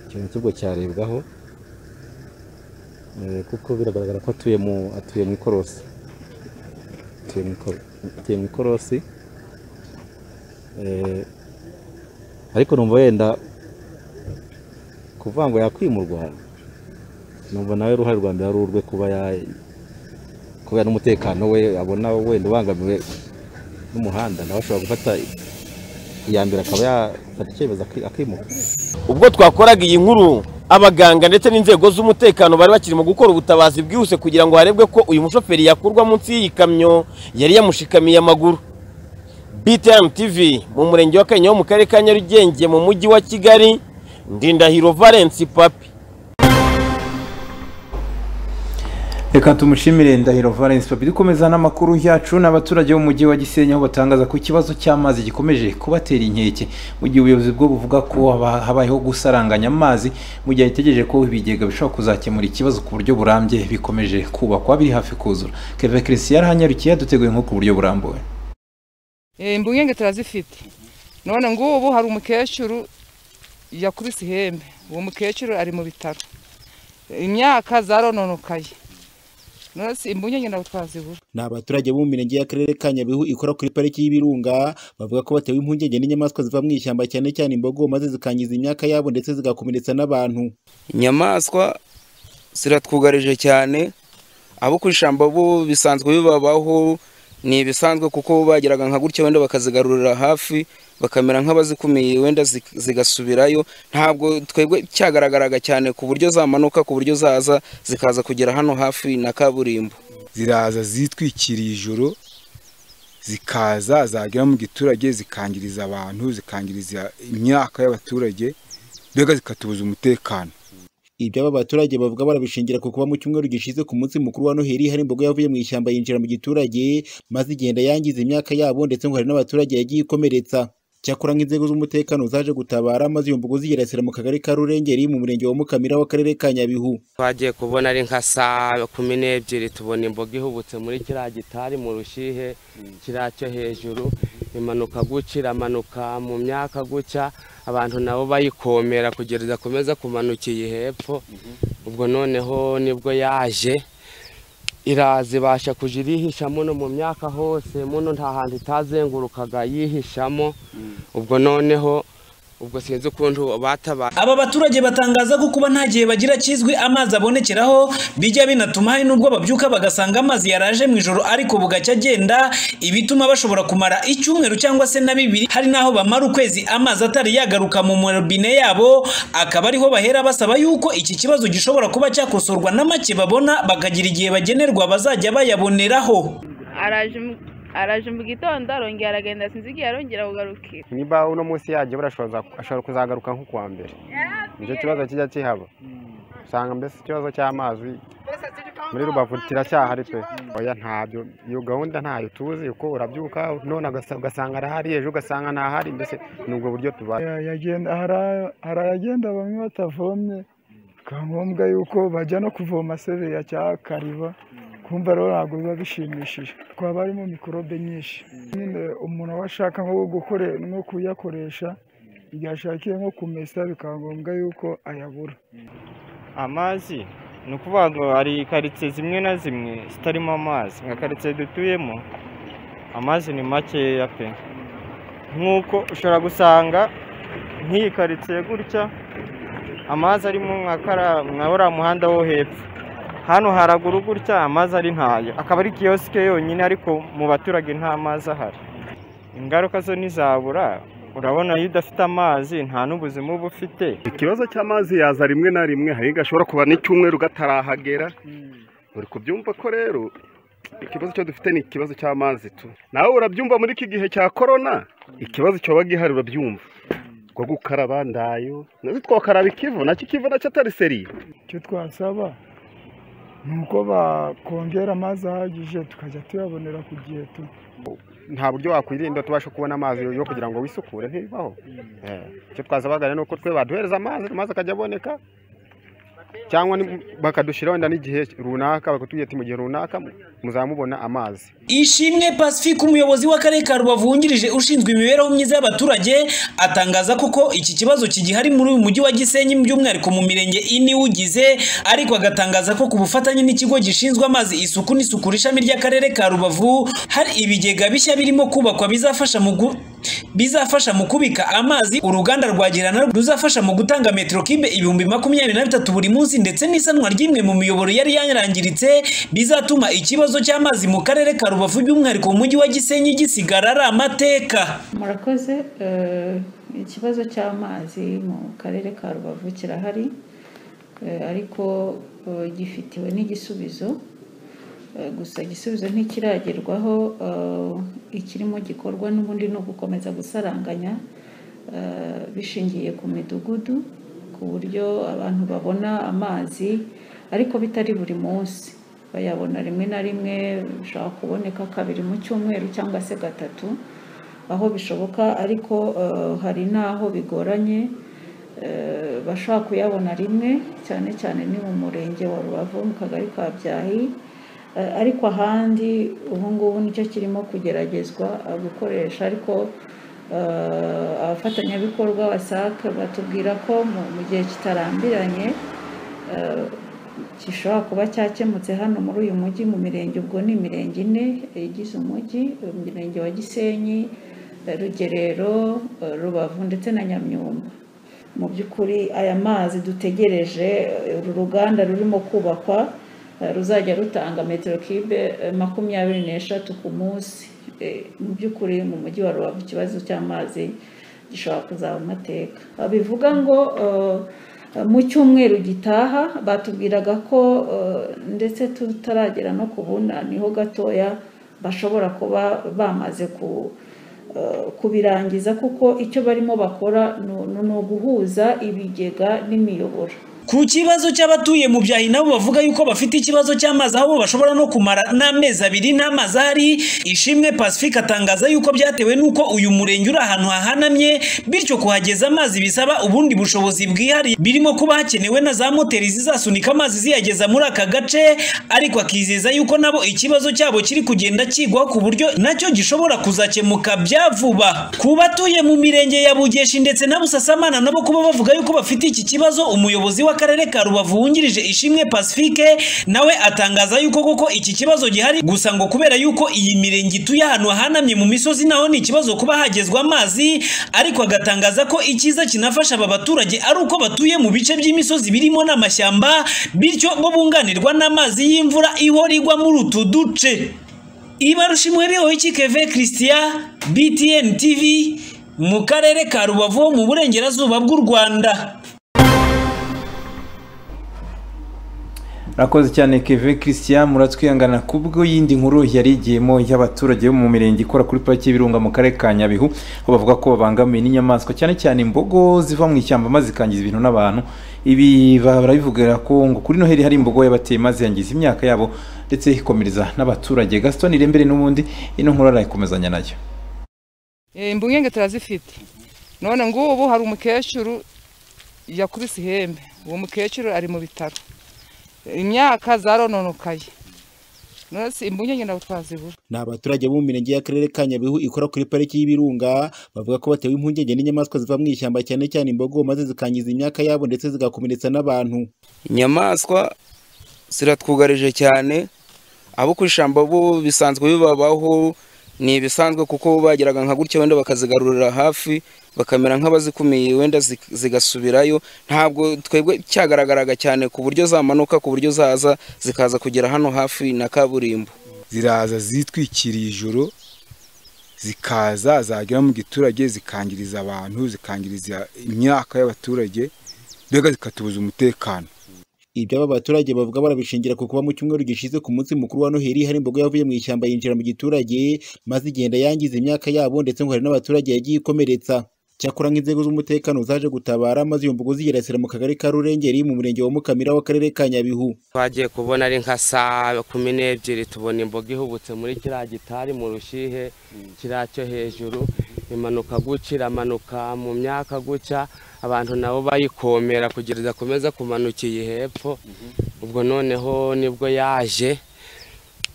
ikintu cy'ubwo cyarebwaho Eh, kuko biragaragara ko atuye mu atuye mu ikorosi atuye mu iko- atuye mu ikorosi Eh, ariko numva wenda kuvuga ngo yakwimurwa numva nawe uruhare rwa mbere ari urwe kuba ya- kubera n'umutekano we abona wenda ubangamiwe n'umuhanda nawe ashobora gufata iya mbere akaba yafata icyemezo aki- akimuka ubwo twakoraga iyi nkuru abaganga ndetse n'inzego z'umutekano bari bakiri mu gukora ubutabazi bwihuse kugira ngo harebwe ko uyu mushoferi yakurwa munsi y'iyi kamyo yari yamushikamiye amaguru btm tv mu murenge wa kanya wo mu karere ka nyarugenge mu mujyi wa kigali ndindahiro valence papi reka tumushimire ndahiro valence papi dukomeza n'amakuru yacu n'abaturage b'umujyi wa gisenyi aho batangaza ko ikibazo cy'amazi gikomeje kubatera inkeke mu gihe ubuyobozi bwo buvuga ko haba- habayeho gusaranganya amazi mu gihe ategereje ko ibigega bishobora kuzakemura ikibazo ku buryo burambye bikomeje kubakwa biri hafi kuzura keve christian yaranyarukiye yaduteguye nko ku buryo burambuye impungenge turazifite none ngubu hari umukecuru yakubise ihembe uwo mukecuru ari mu bitaro imyaka zarononokaye nonese imbunyenye ntabwo twazibura ni abaturage bo mu mirenge y'akarere ka nyabihu ikora kuri pariki y'ibirunga bavuga ko batewe impungenge n'inyamaswa ziva mu ishyamba cyane cyane imbogo maze zikangiza imyaka yabo ndetse zigakomeretsa n'abantu inyamaswa ziratwugarije cyane abo ku ishyamba bo bisanzwe bibabaho ni ibisanzwe kuko bageraga nka gutya wenda bakazigarurira hafi bakamera nk'abazikumiye wenda zi- zigasubirayo ntabwo twebwe cyagaragaraga cyane ku buryo zamanuka ku buryo zaza zikaza kugera hano hafi na kaburimbo ziraza zitwikiriye ijoro zikaza zagera mu giturage zikangiriza abantu zikangiriza imyaka y'abaturage mbega zikatubuza umutekano ibyo aba baturage bavuga barabishingira ku kuba mu cyumweru gishize ku munsi mukuru wa noheli hari imbogo yavuye mu ishyamba yinjira mu giturage maze igenda yangiza imyaka yabo ndetse ngo hari n'abaturage yagiye ikomeretsa cyakora nk'inzego z'umutekano zaje gutabara maze iyo mbogo zigerasira mu kagari ka rurengeri mu murenge wa mukamira w'akarere ka nyabihu twagiye kubona ari nka saa kumi n'ebyiri tubona imboga ihubutse muri kiriya gitari mu rushihe kiriya cyo hejuru imanuka gutya iramanuka mu myaka gutya abantu nabo bayikomera kugira idakomeza kumanukiye hepfo ubwo noneho nibwo yaje iraza ibasha kujya irihisha muno mu myaka hose muno nta hantu itazengurukaga yihishamo ubwo noneho ubwo sinzi ukuntu batabaye aba baturage batangaza ko kuba nta gihe bagira kizwi amazi abonekeraho bijya binatuma hari n'ubwo babyuka bagasanga amazi yaraje mu ijoro ariko bugacya agenda ibituma bashobora kumara icyumweru cyangwa se na bibiri hari n'aho bamara ukwezi amazi atari yagaruka mu marobine yabo akaba ariho bahera basaba yuko iki kibazo gishobora kuba cyakosorwa na make babona bakagira igihe bagenerwa bazajya bayaboneraho araje mu- araje mu gitondo arongera aragenda sinzi igihe arongera kugarukira niba uno munsi yaje barashobora ashobora kuzagaruka nko kuwa mbere nicyo kibazo kijya kihaba usanga mbese ikibazo cy'amazi muri rubavu kiracyahari pe oya ntabyo iyo gahunda ntayo tuzi uko urabyuka none ugasa- ugasanga arahari ejo ugasanga ntahari mbese ni ubwo buryo tubaye Ya- yagenda- hari a- hari ayagenda bamwe batavomye bikaba ngombwa yuko bajya no kuvoma sebeya cyangwa kariba kumva rero ntabwo biba bishimishije twaba harimo mikorobe nyinshi nyine umuntu aba ashaka nko gukore- nko kuyakoresha igihe ashakiye nko kumesa bikaba ngombwa yuko ayabura amazi ni ukuvuga ngo hari karitsiye zimwe na zimwe zitarimo amazi nka karitsiye dutuyemo amazi ni makeya pe nk'uko ushobora gusanga nk'iyi karitsiye gutya amazi arimo nka kara nka uriya muhanda wo hepfo hano haraguru gutya amazi ari ntayo akaba ari kiyosike yonyine ariko mu baturage nta mazi ahari ingaruka zo ntizabura urabona iyo udafite amazi nta n'ubuzima uba ufite ikibazo cy'amazi yaza rimwe na rimwe hari igihe ashobora kuba n'icyumweru gatarahagera uri kubyumva ko rero ikibazo cyo dufite ni ikibazo cy'amazi tu nawe urabyumva muri iki gihe cya korona ikibazo cyoba gihari urabyumva ko gukaraba ndayo nazo twakaraba ikivu nacyo ikivu nacyo atari seriye icyo twasaba ni uko bakongera amazi ahagije tukajya tuyabonera ku gihe tu nta buryo wakwirinda tubasha kubona amazi yo kugira ngo wisukure ntibibaho Eh, icyo twazabagana ni uko twe baduhereza amazi amazi akajya aboneka cyangwa ni- bakadushyiraho wenda n'igihe runaka bakatubwira ati mu gihe runaka muzamubona amazi Ishimwe Pacifique umuyobozi w'akarere ka Rubavu wungirije ushinzwe imibereho myiza y'abaturage atangaza koko iki kibazo kigihari muri uyu mujyi wa Gisenyi by'umwihariko mu mirenge ine ugize ariko agatangaza ko ku bufatanye n'ikigo gishinzwe amazi isuku n'isukura ishami ry'akarere ka Rubavu hari ibigega bishya birimo kubakwa bizafasha mu gu- bizafasha mu kubika amazi uruganda rwa Girana ruzafasha mu gutanga metero kibe ibihumbi makumyabiri na bitatu buri munsi ndetse n'isanwa ry'imwe mu miyoboro yari yarangiritse bizatuma ikibazo cy'amazi mu karere ka Rubavu by'umwihariko mu mujyi wa Gisenyi gisigara ari amateka murakoze eh, ikibazo cy'amazi mu karere ka rubavu kirahari eh, ariko eh, gifitiwe n'igisubizo Eh, gusa igisubizo ntikiragerwaho eh, ikirimo gikorwa n'ubundi ni ugukomeza gusaranganya eh, bishingiye ku midugudu ku buryo abantu babona amazi ariko bitari buri munsi bayabona rimwe na rimwe bishobora kuboneka kabiri mu cyumweru cyangwa se gatatu aho bishoboka ariko eh, hari n'aho bigoranye eh, bashobora kuyabona rimwe cyane cyane ni mu murenge wa rubavu mu kagari ka byahi Eh, ariko ahandi ubu ngubu nicyo kirimo kugeragezwa eh, gukoresha ariko eh, abafatanyabikorwa wasaka batubwira ko mu- mu gihe kitarambiranye eh, gishobora kuba cyakemutse hano muri uyu mujyi mu mirenge ubwo ni imirenge ine igize umujyi umurenge wa gisenyi eh, rugerero eh, rubavu ndetse na nyamyumba mu by'ukuri aya mazi dutegereje eh, uru ruganda rurimo kubakwa eh, ruzajya rutanga metero kibe eh, makumyabiri n'eshatu ku munsi Eh, mu by'ukuri mu mujyi wa rubavu ikibazo cy'amazi gishobora kuzaba amateka bivuga ngo eh, mu cyumweru gitaha batubwiraga ko eh, ndetse tutaragera no ku buna niho gatoya bashobora kuba bamaze ku eh, kubirangiza kuko icyo barimo bakora ni- ni ni uguhuza ibigega n'imiyoboro Ku kibazo cy'abatuye mu byahi nabo bavuga yuko bafite ikibazo cy'amazi aho bo bashobora no kumara n'amezi abiri n'amazi ahari ishimwe Pacifique atangaza yuko byatewe n'uko uyu murenge uri ahantu hahanamye bityo kuhageza amazi bisaba ubundi bushobozi bwihariye birimo kuba hakenewe na za moteri zizasunika amazi ziyageza muri aka gace ariko akizeza yuko nabo ikibazo cyabo kiri kugenda kigwaho ku buryo nacyo gishobora kuzakemuka bya vuba ku batuye mu mirenge ya Bugeshi ndetse na Busasamana nabo kuba bavuga yuko bafite iki kibazo umuyobozi w'akarere ka Rubavu wungirije Ishimwe Pacifique nawe atangaza yuko koko iki kibazo gihari gusa ngo kubera yuko iyi mirenge ituye ahantu hahanamye mu misozi naho ni ikibazo kuba hagezwa amazi ariko agatangaza ko icyiza kinafasha aba baturage ari uko batuye mu bice by'imisozi birimo n'amashyamba bityo bo bunganirwa n'amazi y'imvura ihora igwa muri utu duce ibarushimwe bihoyiki keve christian btn tv mu karere ka rubavu ho mu burengerazuba bw'u rwanda Rakoze cyane Keve Christian muratwihangana kubwo yindi nkuru yari igiyemo y'abaturage bo mu mirenge ikora kuri pariki y'ibirunga mu karere ka Nyabihu aho bavuga ko babangamiwe n'inyamaswa cyane cyane imbogo ziva mu ishyamba maze zikangiza ibintu n'abantu ibi barabivugira ko ngo kuri noheli hari imbogo yabateye maze yangiza imyaka yabo ndetse ikomereza n'abaturage Gaston Irembere n'ubundi ino nkuru arayikomezanya nayo imbungenge turazifite none ngubu hari umukecuru yakubise ihembe uwo mukecuru ari mu bitaro imyaka zarononekaye none si imbungenge ntabwo twazibura ni abaturage bo mu mirenge y'akarere ka nyabihu ikora kuri pariki y'ibirunga bavuga ko batewe impungenge n'inyamaswa ziva mu ishyamba cyane cyane imbogo maze zikangiza imyaka yabo ndetse zigakomeretsa n'abantu inyamaswa ziratwugarije cyane abo ku ishyamba bo bisanzwe bibabaho ni ibisanzwe kuko bageraga nka gutya wenda bakazigarurira hafi bakamera nk'abazikumiye wenda zig- zigasubirayo ntabwo twebwe cyagaragaraga cyane ku buryo zamanuka ku buryo zaza zikaza kugera hano hafi na kaburimbo ziraza zitwikiriye ijoro zikaza zagera mu giturage zikangiriza abantu zikangiriza imyaka y'abaturage mbega zikatubuza umutekano ibyo aba baturage bavuga barabishingira ku kuba mu cyumweru gishize ku munsi mukuru wa noheli hari imbogo yavuye mu ishyamba yinjira mu giturage maze igenda yangiza imyaka yabo ndetse ngo hari n'abaturage yagiye ikomeretsa cyakora nk'inzego z'umutekano zaje gutabara maze iyo mbogo zigerasira mu kagari ka rurengeri mu murenge wa mukamira w'akarere ka nyabihu twagiye kubona ari nka saa kumi n'ebyiri tubona imboga ihubutse muri kiriya gitari mu rushihe kiriya cyo hejuru imanuka gutya iramanuka mu myaka gutya abantu nabo bayikomera kugira idakomeza kumanukiye hepfo ubwo noneho nibwo yaje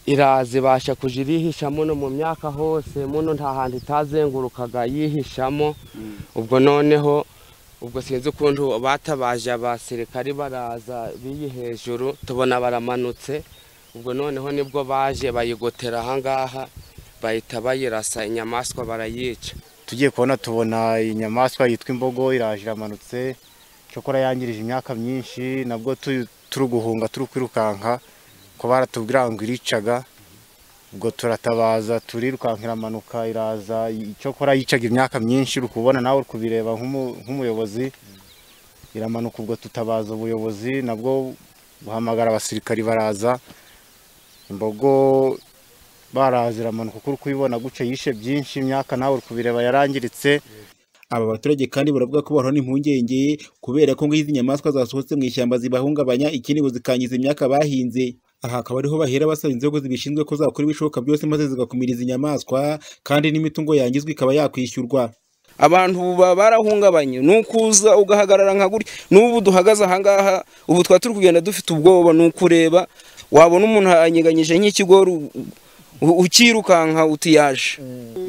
iraza ibasha kujya irihishamo no mu myaka hose muno nta hantu itazengurukaga yihishamo ubwo noneho ubwo sinzi ukuntu batabaje abasirikari baraza biyi hejuru tubona baramanutse ubwo noneho nibwo baje bayigotera ahangaha bahita bayirasa inyamaswa barayica tugiye kubona tubona inyamaswa yitwa imbogo iraje iramanutse cyokora yangirije imyaka myinshi nabwo tu- turi guhunga turi kwirukanka ko baratubwira ngo iricaga ubwo turatabaza turirukanka iramanuka iraza icyokora yicaga imyaka myinshi uri kubona nawe uri kubireba nk'umu- nk'umuyobozi iramanuka ubwo tutabaza ubuyobozi nabwo buhamagara abasirikari baraza imbogo baraza iramanuka kuko uri kuyibona guca yishe byinshi imyaka nawe uri kubireba yarangiritse aba baturage kandi baravuga ko bahorana impungenge kubera ko ngo izi nyamaswa zasohotse mu ishyamba zibahungabanya ikindi ngo zikangiza imyaka bahinze aha akaba ariho bahera basaba inzego zibishinzwe ko zakora ibishoboka byose maze zigakumiriza inyamaswa kandi n'imitungo yangizwa ikaba yakwishyurwa abantu baba barahungabanye ni ukuza ugahagarara nka gutya n'ubu duhagaze ahangaha ubu twaba turi kugenda dufite ubwoba ni ukureba wabona umuntu anyeganyije nk'ikigori u- ukirukanka utiyaje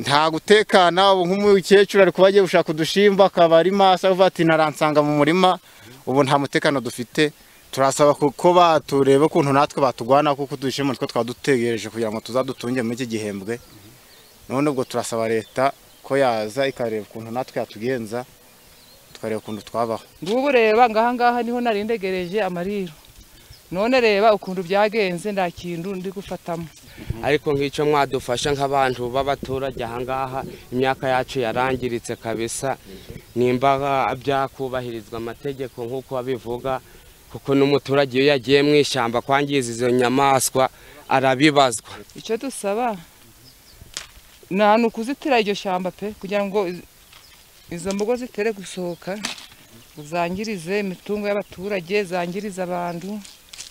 nta gutekana ubu nk'umukecuru ari kuba agiye gushaka udushimba akaba ari maso avuga ati naransanga mu murima ubu nta mutekano dufite turasaba ko batureba ukuntu natwe batugwana kuko udushimba nitwo twaba dutegereje kugira ngo tuzadutunge muri iki gihembwe none ubwo turasaba leta ko yaza ikareba ukuntu natwe yatugenza tukareba ukuntu twabaho ngubu reba ngahangaha niho narindegereje amariro none reba ukuntu byagenze nta kintu ndi gufatamo ariko nk'icyo mwadufasha nk'abantu b'abaturage ahangaha imyaka yacu yarangiritse kabisa nimba byakubahirizwa amategeko nk'uko babivuga kuko n'umuturage iyo yagiye mu ishyamba kwangiza izo nyamaswa arabibazwa icyo dusaba ni ukuzitira iryo shyamba pe kugira ngo izo mbogo zitere gusohoka zangirize imitungo y'abaturage zangiriza abantu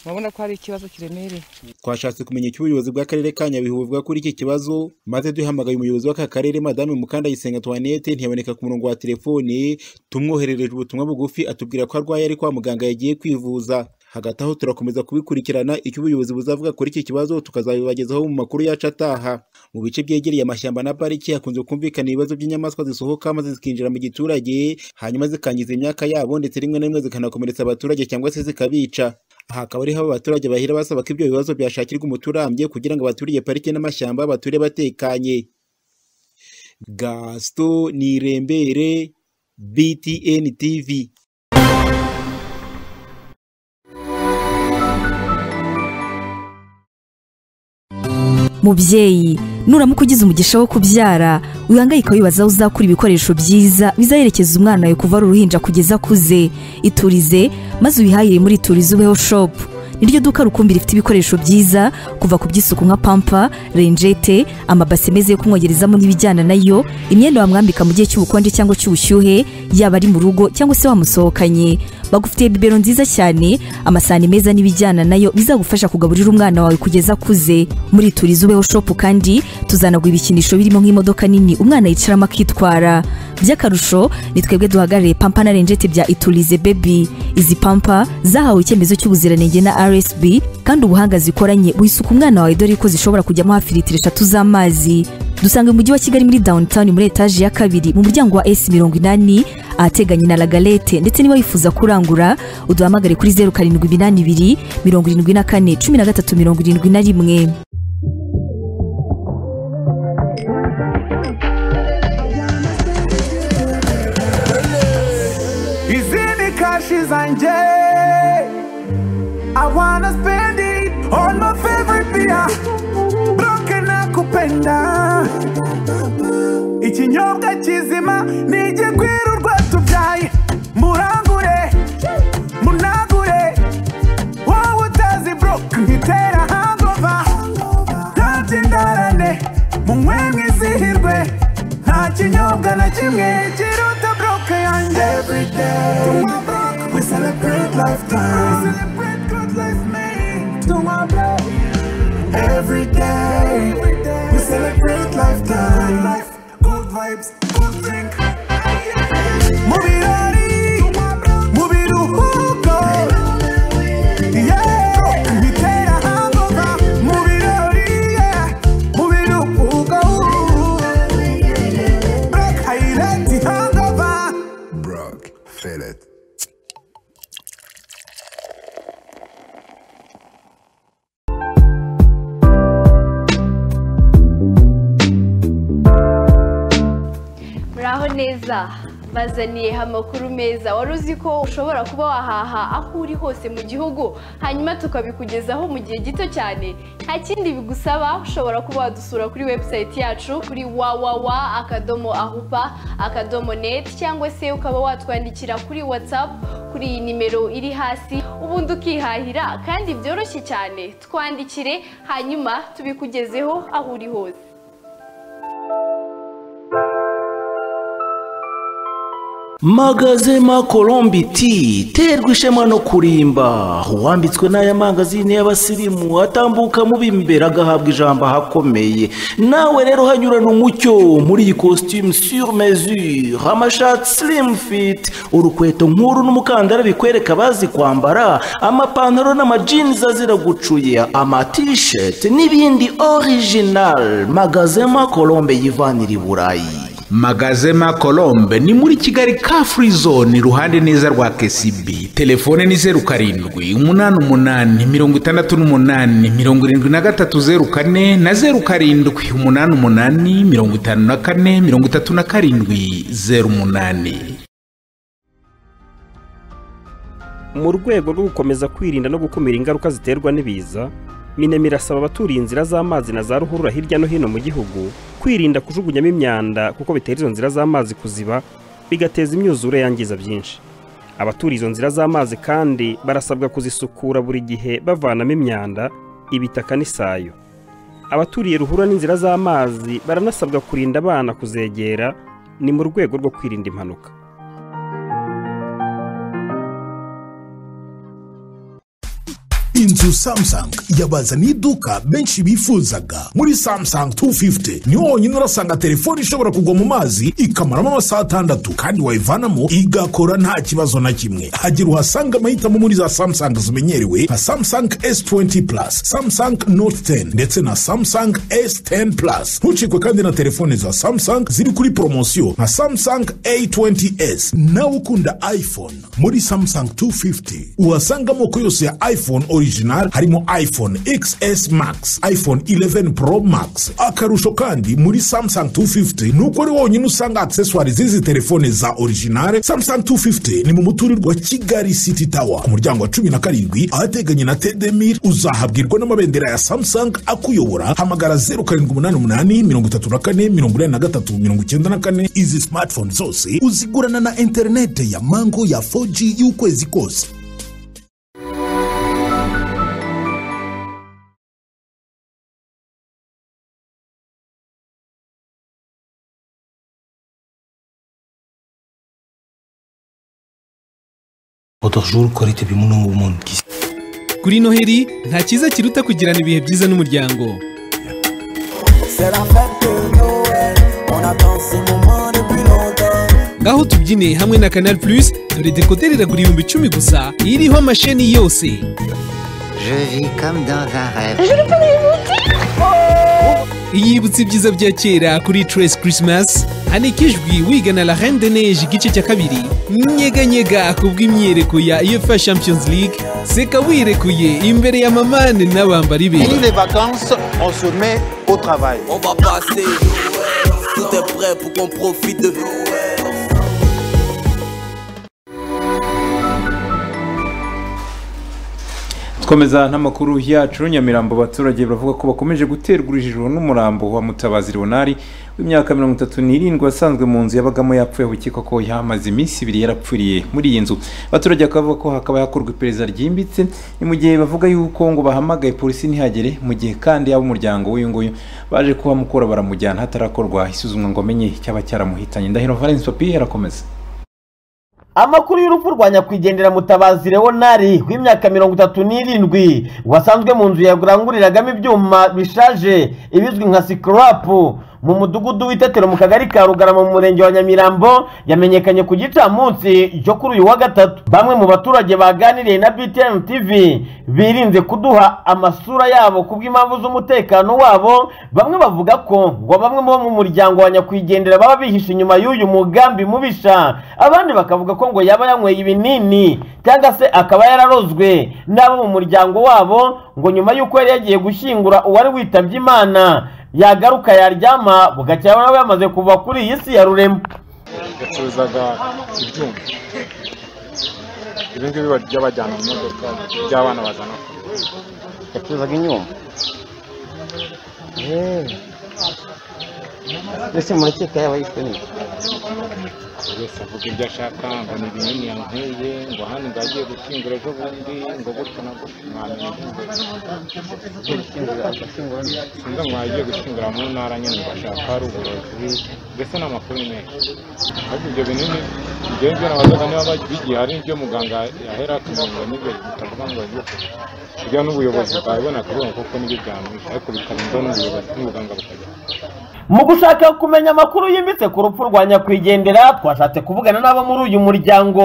urabona ko hari ikibazo kiremereye twashatse kumenya icyo ubuyobozi bw'akarere ka nyabihu buvuga kuri iki kibazo maze duhamagaye umuyobozi w'aka karere madame mukandayisenga tuwanete ntiyaboneka ku murongo wa telefone tumwoherereje ubutumwa bugufi atubwira ko arwaye ari kwa muganga yagiye kwivuza hagati aho turakomeza kubikurikirana icyo ubuyobozi buzavuga kuri iki kibazo tukazabibagezaho mu makuru yacu ataha mu bice byegereye amashyamba na pariki hakunze kumvikana ibibazo by'inyamaswa zisohoka maze zikinjira mu giturage hanyuma zikangiza imyaka yabo ndetse rimwe na rimwe zikanakomeretsa abaturage cyangwa se zikabica aha akaba ariho abaturage bahera basaba ko ibyo bibazo byashakirwa umuturambye kugira ngo abaturiye parike n'amashyamba bature batekanye gasito nirembere btn tv mubyeyi nuramuka ugize umugisha wo kubyara wihangayika wibaza aho uzakura ibikoresho byiza bizaherekeza umwana wawe kuva ari uruhinja kugeza akuze iturize maze ubihahire muri iturize ubeho shopu niryo duka rukumbi rifite ibikoresho byiza kuva ku by'isuku nka pampa renjete amabase meza yo kumwogerezamo n'ibijyana nayo imyenda wamwambika mu gihe cy'ubukonje cyangwa cy'ubushyuhe yaba ari mu rugo cyangwa se wamusohokanye bagufitiye bibero nziza cyane amasahani meza n'ibijyana nayo bizagufasha kugaburira umwana wawe kugeza akuze muri turize ubeho shopu kandi tuzanagura ibikinisho birimo nk'imodoka nini umwana yicaramo akitwara by'akarusho ni twebwe duhagarariye pampa na renjete bya iturize bebi izi pampa zahawe icyemezo cy'ubuziranenge na rsb kandi ubuhanga zikoranye wisuka umwana wawe dore ko zishobora kujyamo hafi litiro eshatu z'amazi dusanga umujyi wa kigali muri downtown muri etaje ya kabiri mu muryango wa s mirongo inani ahateganye na lagalete ndetse niba wifuza kurangura uduhamagare kuri zeru karindwi iminani ibiri mirongo irindwi na kane cumi na gatatu mirongo irindwi na rimwe Izi ni kashi zanjye I wanna spend it on my favorite beer Bloke nakupenda Ikinyobwa kizima ni igigwira urwatubyaye Murangure, munagure Wowe utazi broke nkitera hangover Ntacyo indarane, munywe mwizihirwe Nta kinyobwa na kimwe kiruta broke yanjye Every day, tunywa broke, we celebrate lifetime We celebrate Every day, we celebrate lifetime. Life, good vibes, good drink. Mubirori, mubiruhuko. Yeah, bitera hangover. Mubirori, yeah, mubiruhuko. Broke highlight hangover. Brock, feel it. muraho neza bazaniye amakuru meza wari uzi ko ushobora kuba wahaha aho uri hose mu gihugu hanyuma tukabikugezaho mu gihe gito cyane nta kindi bigusaba ushobora kuba wadusura kuri webusayiti yacu kuri wawawa akadomo ahupa akadomo neti cyangwa se ukaba watwandikira kuri watsapu kuri iyi nimero iri hasi ubundi ukihahira kandi byoroshye cyane twandikire hanyuma tubikugezeho aho uri hose magazema colombi ti terwa ishema no kurimba uwambitswe n'aya mangazini y'abasirimu atambuka mu b'imbere agahabwa ijambo ahakomeye nawe rero hanyurana umucyo muri iyi costume sur mesure amashati slim fit urukweto nkuru n'umukandara bikwereka abazi kwambara amapantaro n'amajinizi azira gucuya amatisheti n'ibindi original magazema colombe yivanira i burayi magazema colombe ni muri kigali ka free zone iruhande neza rwa kcb telefone ni zeru karindwi umunani umunani mirongo itandatu n'umunani mirongo irindwi na gatatu zeru kane na zeru karindwi umunani umunani mirongo itanu na kane mirongo itatu na karindwi zeru umunani mu rwego rwo gukomeza kwirinda no gukumira ingaruka ziterwa n'ibiza minemi irasaba abaturiye inzira z'amazi na za ruhurura hirya no hino mu gihugu kwirinda kujugunyamo imyanda kuko bitera izo nzira z'amazi kuziba bigateza imyuzure yangiza byinshi abaturiye izo nzira z'amazi kandi barasabwa kuzisukura buri gihe bavanamo imyanda ibitaka n'isayo abaturiye ruhurura n'inzira z'amazi baranasabwa kurinda abana kuzegera ni mu rwego rwo kwirinda impanuka inzu samsung yabazaniye iduka benshi bifuzaga muri samsung 250 niho honyine urasanga telefone ishobora kugwa mu mazi ikamaramo amasaha atandatu kandi wayivanamo igakora nta kibazo na kimwe hagira uhasanga amahitamo muri za samsung zimenyerewe nka samsung s20 plus samsung note 10 ndetse na samsung s10 plus ntucikwe kandi na telefone za samsung ziri kuri poromosiyo nka samsung a20s nawe ukunda iphone muri samsung 250 uhasanga amoko yose ya iphone original original harimo iphone xs max iphone 11 pro max akarusho kandi muri samsung 250 nuko ari wonyine usanga accessoire z'izi telefone za originale samsung 250 ni mu muturirwa kigali city tower ku muryango wa 17 ahateganye na tedemir uzahabwirwa n'amabendera ya samsung akuyobora hamagara 0788 izi smartphone zose uzigurana na interinete ya mango ya 4g y'ukwezi kose juru korete bimuno mu bundi kuri noheri nta cyiza kiruta kugirana ibihe byiza n'umuryango ngaho tubyine hamwe na canal plus dore dekoderi iragura ibihumbi icumi gusa iriho amasheni yose yibutse ibyiza bya kera kuri Trace Christmas hanikijwi wigana la Reine de Neige igice cya kabiri nyeganyega ku bw'imyereko ya UEFA Champions League seka wirekuye imbere ya mamane n'abambari be Fini les vacances, on se met au travail. On va passer, tout est prêt pour qu'on profite de twemeza n'amakuru yacu nyamirambo abaturage baravuga ko bakomeje guterwa urujijo n'umurambo wa mutabazi leonari w'imyaka mirongo itatu n'irindwi wasanzwe mu nzu yabagamo yapfuye abukeka ko yamaze iminsi ibiri yarapfiriye muri iyi nzu abaturage bakavuga ko hakaba hakorwa iperereza ryimbitse ni mu gihe bavuga yuko ngo bahamagaye polisi ntihagere mu gihe kandi ab'umuryango w'uyu nguyu baje kuhamukora baramujyana hatarakorwa isuzumwa ngo amenye icyaba cyaramuhitanye ndahiro valence papi arakomeza amakuru y'urupfu rwa nyakwigendera mutabazi leonari w'imyaka mirongo itatu n'irindwi wasanzwe mu nzu yaguranguriragamo ibyuma bishaje ibizwi nka sikarapu mu mudugudu w'itetero mu kagari ka rugarama mu murenge wa nyamirambo yamenyekanye ku gicamunsi cyo kuri uyu wa gatatu bamwe mu baturage baganiriye na btn tv birinze kuduha amasura yabo ku bw'impamvu z'umutekano wabo bamwe bavuga ko ngo bamwe bo mu muryango wa nyakwigendera baba bihishe inyuma y'uyu mugambi mubisha abandi bakavuga ko ngo yaba yanyweye ibinini cyangwa se akaba yararozwe n'abo mu muryango wabo ngo nyuma y'uko yari yagiye gushyingura uwari witabye imana yagaruka yaryama bugacya nawe yamaze kuva kuri iyi si ya rurema yacuruzaga ibyuma ibi ngibi bajya bajyana mu modoka by'abana bazana yacuruzaga inyuma mbese murakeka yaba yiswe neza buri wese avuga ibyo ashaka ngo ni binini yankwiye ngo hano ngo agiye gukingura ejo bundi ngo gutyo na gutyo mwamenya ibyo gukingura agakingura sinzi ngo agiye gukingura mu ntara nyine ngo ashaka hari uburozi mbese ni amakuru menshi ariko ibyo binini ngewe mbona abazaga niba bigiye hari ibyo muganga yahera akamenya n'ibyo bitavuga ngo bigiye kugira n'ubuyobozi bwabibona akavuga kuko nibyo byamwishe ariko bikarinda n'ubuyobozi n'umuganga bukajya mu gushaka kumenya amakuru yimbitse ku rupfu rwa nyakwigendera twashatse kuvugana n'abo muri uyu muryango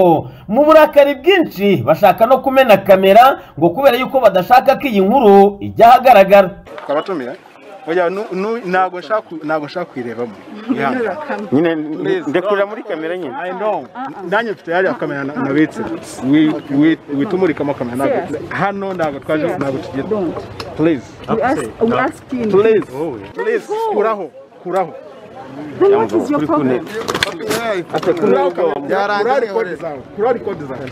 mu burakari bwinshi bashaka no kumena kamera ngo kubera yuko badashaka ko iyi nkuru ijya ahagaragara twabatumira oya nu- nu- ntabwo nshaka ku- ntabwo nshaka kuyirebamo Nturira kamera. Nyine ndekurira muri kamera nyine nanjye mfite yariya kamera na- nabitse Wi- wi- wita umurikamo kamera ntabwo- hano ntabwo twaje ntabwo tugiye please We ask- we ask him. please please kuraho kuraho Then what is your problem? kuraho kamera. Kuraho record zawe kuraho record zawe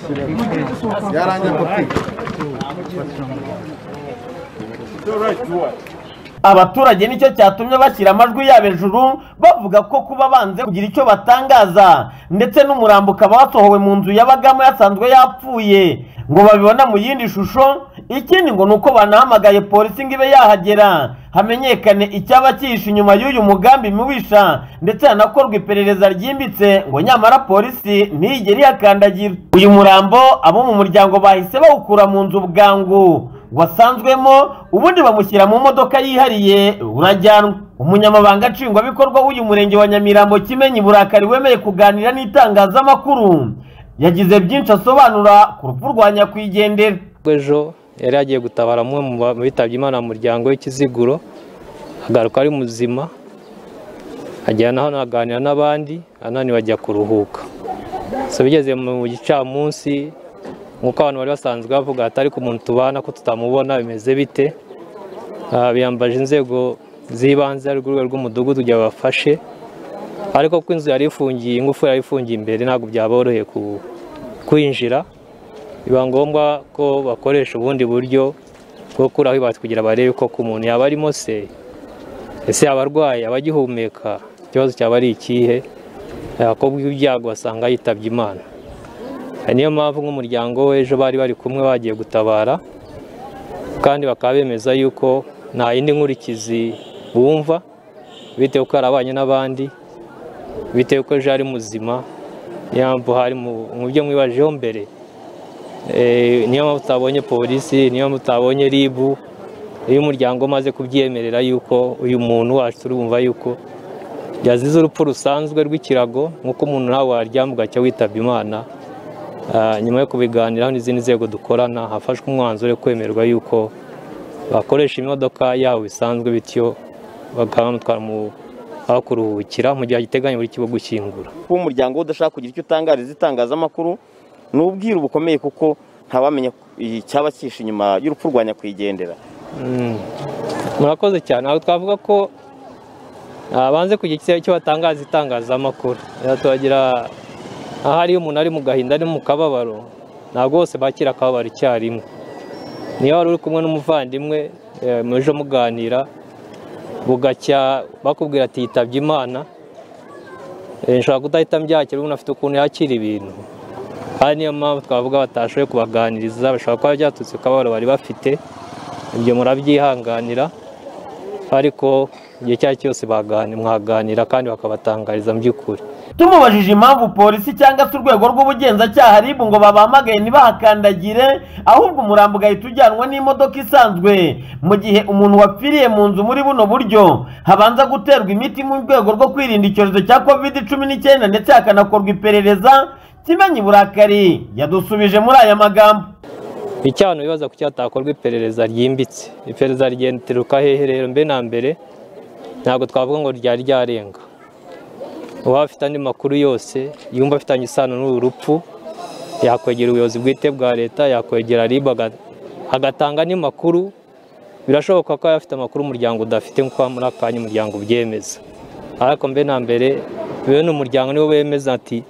abaturage nicyo cyatumye bashyira amajwi yabo hejuru bavuga ko kuba banze kugira icyo batangaza ndetse n'umurambo ukaba wasohowe mu nzu yabagamo yasanzwe yapfuye ngo babibona mu yindi shusho ikindi ngo ni uko banahamagaye polisi ngo ibe yahagera hamenyekane icyaba cyihishe inyuma y'uyu mugambi mubisha ndetse hanakorwa iperereza ryimbitse ngo nyamara polisi ntiyigere iyakandagira uyu murambo abo mu muryango bahise bawukura mu nzu bwangu wasanzwemo ubundi bamushyira mu modoka yihariye urajyanwa umunyamabanga nshingwabikorwa w'uyu murenge wa nyamirambo kimenyi burakari wemeye kuganira n'itangazamakuru yagize byinshi asobanura ku rupfu rwa nyakwigendera ejo yari yagiye gutabara umwe mu ba- mu bitabye imana mu muryango w'ikiziguro agaruka ari muzima agera naho aganira n'abandi ananiwe ajya kuruhuka so bigeze mu gicamunsi nk'uko abantu bari basanzwe bavuga ati ariko umuntu tubana ko tutamubona bimeze bite Ah, biyambaje inzego z'ibanze ari urwego rw'umudugudu kugira babafashe ariko ko inzu yari ifungiye ingufuri yari ifungiye imbere ntabwo byaboroheye ku- kwinjira biba ngombwa ko bakoresha ubundi buryo bwo kuraho ibati kugira barebe koko umuntu yaba arimo se ese yaba arwaye aba agihumeka ikibazo cyaba ari ikihe yakobwa ibyago basanga yitabye imana Hari niyo mpamvu nk'umuryango w'ejo bari bari kumwe bagiye gutabara kandi bakaba bemeza yuko nta yindi nkurikizi bumva bitewe ko yarabanye n'abandi bitewe ko ejo ari muzima niyo mpamvu hari mu- mu byo mwibajeho mbere Eh, niyo mpamvu utabonye polisi niyo mpamvu utabonye ribu iyo umuryango umaze kubyemerera yuko uyu muntu wacu turumva yuko yazize urupfu rusanzwe rw'ikirago nk'uko umuntu nawe waryama ugacya witabye imana Ah, nyuma yo kubiganiraho n'izindi nzego dukorana hafashwe umwanzuro wo kwemerwa yuko bakoresha imodoka yabo bisanzwe bityo bakaba bamutwara mu aho kuruhukira mu gihe giteganya buri kigo gushyingura kuba umuryango we udashaka kugira icyo utangariza itangazamakuru ni ubwiru bukomeye kuko ntawamenya icyaba cyihishe inyuma y'urupfu rwa nyakwigendera Mm. murakoze cyane aho twavuga ko ah, banze kugira icyo- icyo batangaza itangazamakuru Rero turagira aho ariyo umuntu ari mu gahinda ari mu kababaro ntabwo bose bakira akababaro icyarimwe niyo wari uri kumwe n'umuvandimwe eh, muje muganira bugacya bakubwira ati yitabye imana Eh, nshobora kudahita mbyakira umuntu afite ukuntu yakira ibintu hari niyo mpamvu twavuga batashoboye kubaganiriza bashobora kuba byaturutse ku kababaro bari bafite ibyo murabyihanganira ariko igihe icyo ari cyo cyose bagani- mwaganira kandi bakabatangariza mu by'ukuri tumubajije impamvu polisi cyangwa se urwego rw'ubugenzacyaha rib ngo babahamagaye ntibahakandagire ahubwo umurambo ugahita ujyanwa n'imodoka isanzwe mu gihe umuntu wapfiriye mu nzu muri buno buryo habanza guterwa imiti mu rwego rwo kwirinda icyorezo cya covid cumi n'icyenda ndetse hakanakorwa iperereza kimenyi burakari yadusubije muri aya magambo icyo abantu bibaza ku cyatakorwa iperereza ryimbitse iperereza rigenderuka hehe rero mbe na mbere ntabwo twavuga ngo ryari ryarenga uwaba afite andi makuru yose yumva afitanye isano n'uru rupfu yakwegera ubuyobozi bwite bwa leta yakwegera ribu aga- agatanga n'imakuru birashoboka ko yaba afite amakuru umuryango udafite nk'uko muri aka kanya umuryango ubyemeza ariko mbe na mbere bene umuryango niwo wemeza ati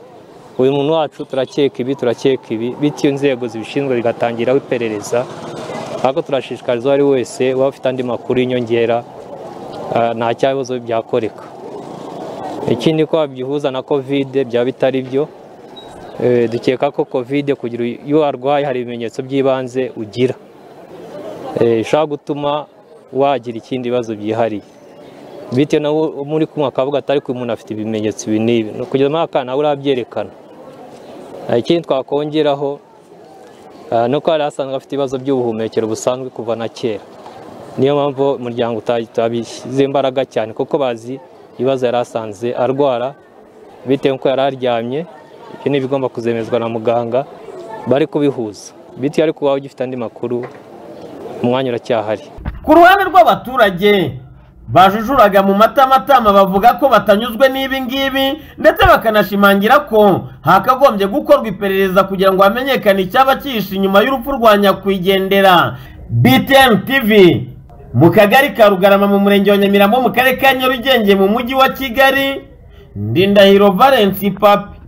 uyu muntu wacu turakeka ibi turakeka ibi bityo inzego zibishinzwe zigatangiraho iperereza ariko turashishikariza uwo ari wese waba ufite andi makuru y'inyongera ah, nta cyabibazo byakoreka ikindi ko wabihuza na kovide byaba bitari byo Eh, dukeka ko kovide kugira iyo warwaye hari ibimenyetso by'ibanze ugira Eh, bishobora gutuma wagira ikindi bibazo byihariye bitewe na muri kumwe akavuga atari ko umuntu afite ibimenyetso ibi n'ibi ni ukugira muri akana nawe urabyerekana Eh, ikindi twakongeraho eh, ni uko hari hasanzwe afite ibibazo by'ubuhumekero busanzwe kuva na kera niyo mpamvu umuryango utabishyize imbaraga cyane kuko bazi ibibazo yari asanze arwara bitewe n'uko yari aryamye ibyo ni ibigomba kuzemezwa na muganga bari kubihuza bitewe ariko waba ugifite andi makuru umwanya uracyahari ku ruhande rw'abaturage bajujuraga mu matamatama bavuga ko batanyuzwe n'ibi ngibi ndetse bakanashimangira ko hakagombye gukorwa iperereza kugira ngo hamenyekane icyaba cyihishe inyuma y'urupfu rwa nyakwigendera btn tv mu kagari ka rugarama mu murenge wa nyamirambo mu karere ka nyarugenge mu mujyi wa kigali ndindahiro valence papi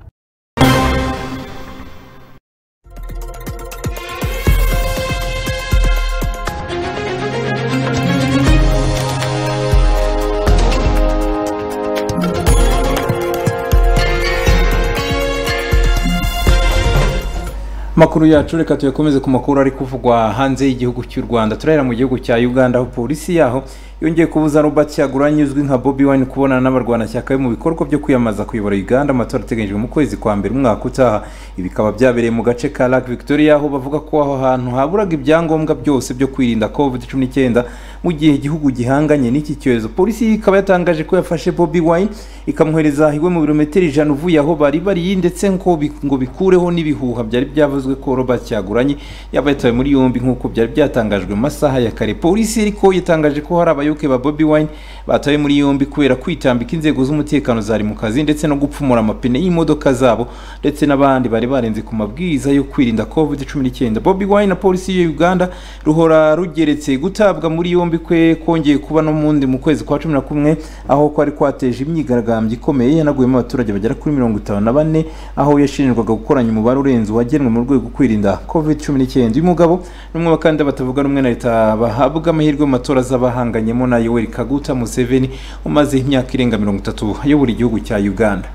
makuru yacu reka tuyakomeze ku makuru ari kuvugwa hanze y'igihugu cy'u rwanda turahera mu gihugu cya uganda aho polisi yaho yongeye kubuza robert kyagulanyi uzwi nka bobi wine kubonana n'abarwanashyaka be mu bikorwa byo kwiyamamaza kuyobora uganda amatora ateganyijwe mu kwezi kwa mbere umwaka utaha ibi bikaba byabereye mu gace ka lake victoria aho bavuga ko aho hantu haburaga ibyangombwa byose byo kwirinda covid cumi n'icyenda mu gihe igihugu gihanganye n'iki cyorezo polisi ikaba yatangaje ko yafashe bobi wine ikamwohereza iwe mu birometero ijana uvuye aho bari bari ndetse ngo bi- ngo bikureho n'ibihuha byari byavuzwe byitezwe ko Robert Kyagulanyi yaba yatawe muri yombi nk'uko byari byatangajwe mu masaha ya kare polisi ariko yatangaje ko hari abayoboke ba Bobi Wine batawe muri yombi kubera kwitambika inzego z'umutekano zari mu kazi ndetse no gupfumura amapine y'imodoka zabo ndetse n'abandi bari barenze ku mabwiriza yo kwirinda covid cumi n'icyenda Bobi Wine na polisi ya Uganda ruhora rugeretse gutabwa muri yombi kwe kongeye kuba no mu wundi mu kwezi kwa cumi na kumwe aho kwari kwateje imyigaragambyo ikomeye yanaguyemo abaturage bagera kuri mirongo itanu na bane aho yashinjwaga gukoranya umubare urenze uwagenwe mu rwego rwego kwirinda covid cumi n'icyenda uyu mugabo ni umwe bakandida batavuga rumwe na leta bahabwa amahirwe mu matora z'abahanganyemo na yoweri kaguta museveni umaze imyaka irenga mirongo itatu ayobora igihugu cya uganda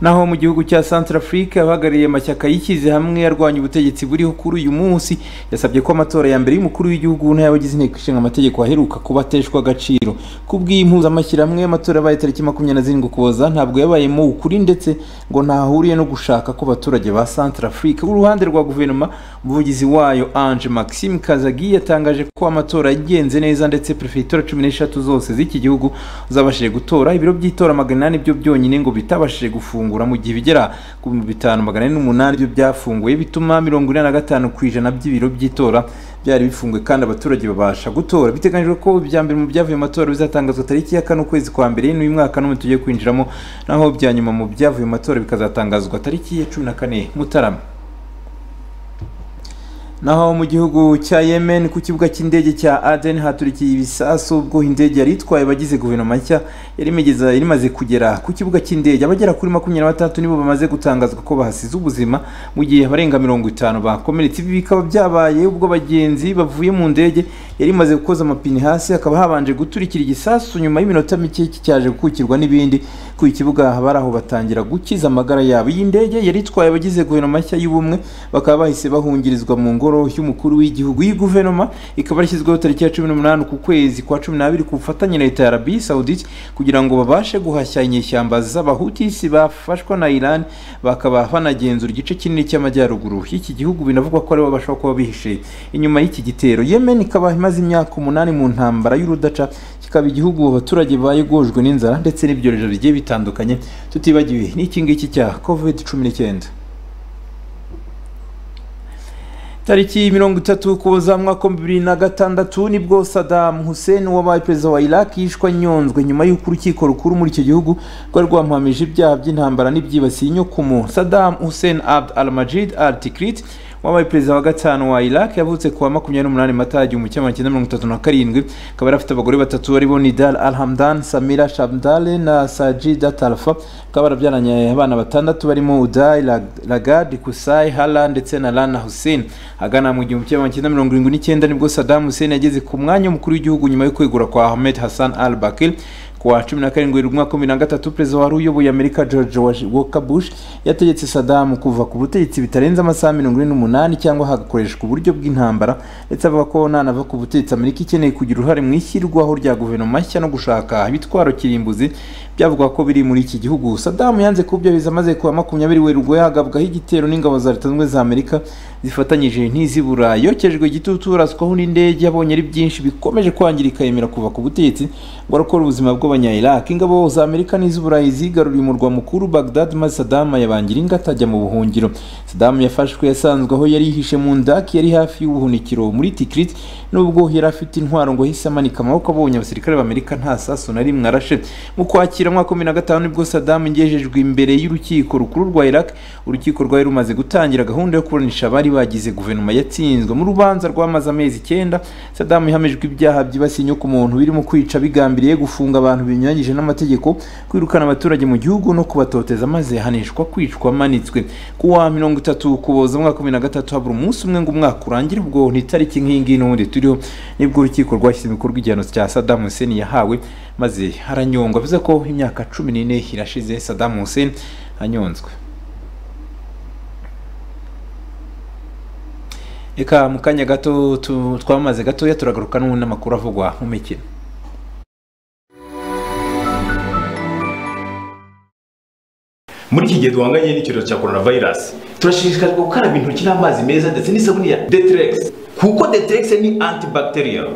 naho mu gihugu cya Centrafrique abahagarariye amashyaka yishyize hamwe arwanya ubutegetsi buriho kuri uyu munsi yasabye ko amatora ya mbere y'umukuru w'igihugu n'ay'abagize inteko ishinga amategeko aheruka kuba ateshwa agaciro ku bw'iyi mpuzamashyirahamwe y'amatora yabaye tariki makumyabiri na zirindwi ukuboza ntabwo yabayemo ukuri ndetse ngo ntahuriye no gushaka ko abaturage ba Centrafrique uruhande rwa guverinoma umuvugizi wayo Ange Maxime Kazagi yatangaje ko amatora yagenze neza ndetse perefegitura cumi n'eshatu zose z'iki gihugu zabashije gutora ibiro by'itora magana ane byo byonyine ngo bitabashije gufungura gufungura mu gihe bigera ku bitanu magana ane n'umunani byo byafunguye bituma mirongo ine na gatanu ku ijana by'ibiro by'itora byari bifunguye kandi abaturage babasha gutora biteganyijwe ko ibya mbere mu byavuye mu matora bizatangazwa tariki ya kane ukwezi kwa mbere n'uyu mwaka n'umwe tugiye kwinjiramo naho ibya nyuma mu byavuye mu matora bikazatangazwa tariki ya cumi na kane mutarama naho mu gihugu cya yemen ku kibuga cy'indege cya aden haturikiye ibisasu ubwo indege yari itwaye abagize guverinoma nshya yari imigeza- yari imaze kugera ku kibuga cy'indege abagera kuri makumyabiri na batandatu nibo bamaze gutangazwa ko bahasize ubuzima mu gihe abarenga mirongo itanu bakomeretse ibi bikaba byabaye ubwo abagenzi bavuye mu ndege yari imaze gukoza amapine hasi hakaba habanje guturikira igisasu nyuma y'iminota mike cyaje gukukirwa n'ibindi ku kibuga bari aho batangira gukiza amagara yabo iyi ndege yari itwaye abagize guverinoma nshya y'ubumwe bakaba bahise bahungirizwa mu ngoro ngoro y'umukuru w'igihugu iyi guverinoma ikaba yashyizweho tariki ya cumi n'umunani ku kwezi kwa cumi n'abiri ku bufatanye na leta ya arabi saudite kugira ngo babashe guhashya inyeshyamba z'abahutisi bafashwa na iran bakaba banagenzura igice kinini cy'amajyaruguru y'iki gihugu binavugwa ko aribo bashobora kuba bihishe inyuma y'iki gitero yemen ikaba imaze imyaka umunani mu ntambara y'urudaca kikaba igihugu abaturage bayigojwe n'inzara ndetse n'ibyorezo bigiye bitandukanye tutibagiwe n'iki ngiki cya covid cumi n'icyenda tariki mirongo itatu kuboza mwaka wa bibiri na gatandatu nibwo Saddam Hussein wabaye perezida wa Iraq yishwe anyonzwe nyuma y'uko urukiko rukuru muri icyo gihugu rwari rwamuhamije ibyaha by'intambara n'ibyibasiye inyokomo Saddam Hussein Abd al-Majid al-Tikrit wabaye perezida wa gatanu wa iraq yavutse ku wa makumyabiri n'umunani mata igihumbi kimwe magana cyenda mirongo itatu na karindwi akaba yari afite abagore batatu aribo nidal alhamdan samira shamdale na sajida talfa bakaba barabyaranye abana batandatu barimo udai lagad kusai hala ndetse na lana hussein agana mu gihumbi kimwe magana cyenda mirongo irindwi n'icyenda nibwo saddam hussein yageze ku mwanya w'umukuru w'igihugu nyuma yo kwegura kwa ahmed hassan al bakir kuwa cumi na karindwi umwaka wa bibiri na gatatu perezida wari uyoboye amerika george walker bush yategetse sadamu kuva ku butegetsi bitarenze amasaha mirongo ine n'umunani cyangwa hagakoreshwa uburyo bw'intambara ndetse avuga ko nanava ku butegetsi amerika ikeneye kugira uruhare mu ishyirwaho rya guverinoma nshya no gushaka ibitwaro kirimbuzi byavuga ko biri muri iki gihugu sadamu yanze kubyubiza amaze kuwa makumyabiri werurwe hagabwaho igitero n'ingabo za leta zunze za amerika zifatanyije n'iz'i burayi yokejwe igitutu uraswaho n'indege yabonye ari byinshi bikomeje kwangirika yemera kuva ku butegetsi ngo arakora ubuzima bwo bw'abanyayiraki ingabo za amerika n'iz'uburayi zigaruriye umurwa mukuru bagdad maze sadama yabangira ingata ajya mu buhungiro sadamu yafashwe yasanzwe aho yari yihishe mu ndaki yari hafi y'ubuhunikiro muri tikrit nubwo yari afite intwaro ngo yahise amanika amaboko abonye abasirikare b'amerika nta sasu na rimwe arashe mu kwakira umwaka wa makumyabiri na gatanu nibwo sadamu ingejejwe imbere y'urukiko rukuru rwa iraq urukiko rwari rumaze gutangira gahunda yo kuburanisha abari bagize guverinoma yatsinzwe mu rubanza rwamaze amezi icyenda sadamu yahamijwe ibyaha byibasiye inyoko muntu birimo kwica bigambiriye gufunga abantu abantu binyuranyije n'amategeko kwirukana abaturage mu gihugu no kubatoteza maze hanishwa kwicwa amanitswe ku wa mirongo itatu ukuboza umwaka wa bibiri na gatatu habura umunsi umwe ngo umwaka urangire ubwo ni itariki nk'iyi ngiyi n'ubundi turiho nibwo urukiko rwashyize mu bikorwa igihano cya sadamu hussein yahawe maze aranyongwa bivuze ko imyaka cumi n'ine irashize sadamu hussein anyonzwe reka mu kanya gato twamaze gatoya turagaruka n'ubundi amakuru avugwa mu mikino muri iki gihe duhanganye n'icyorezo cya coronavirus turashishikarizwa gukaraba intoki n'amazi meza ndetse n'isabune ya deterex kuko deterex ni antibacterial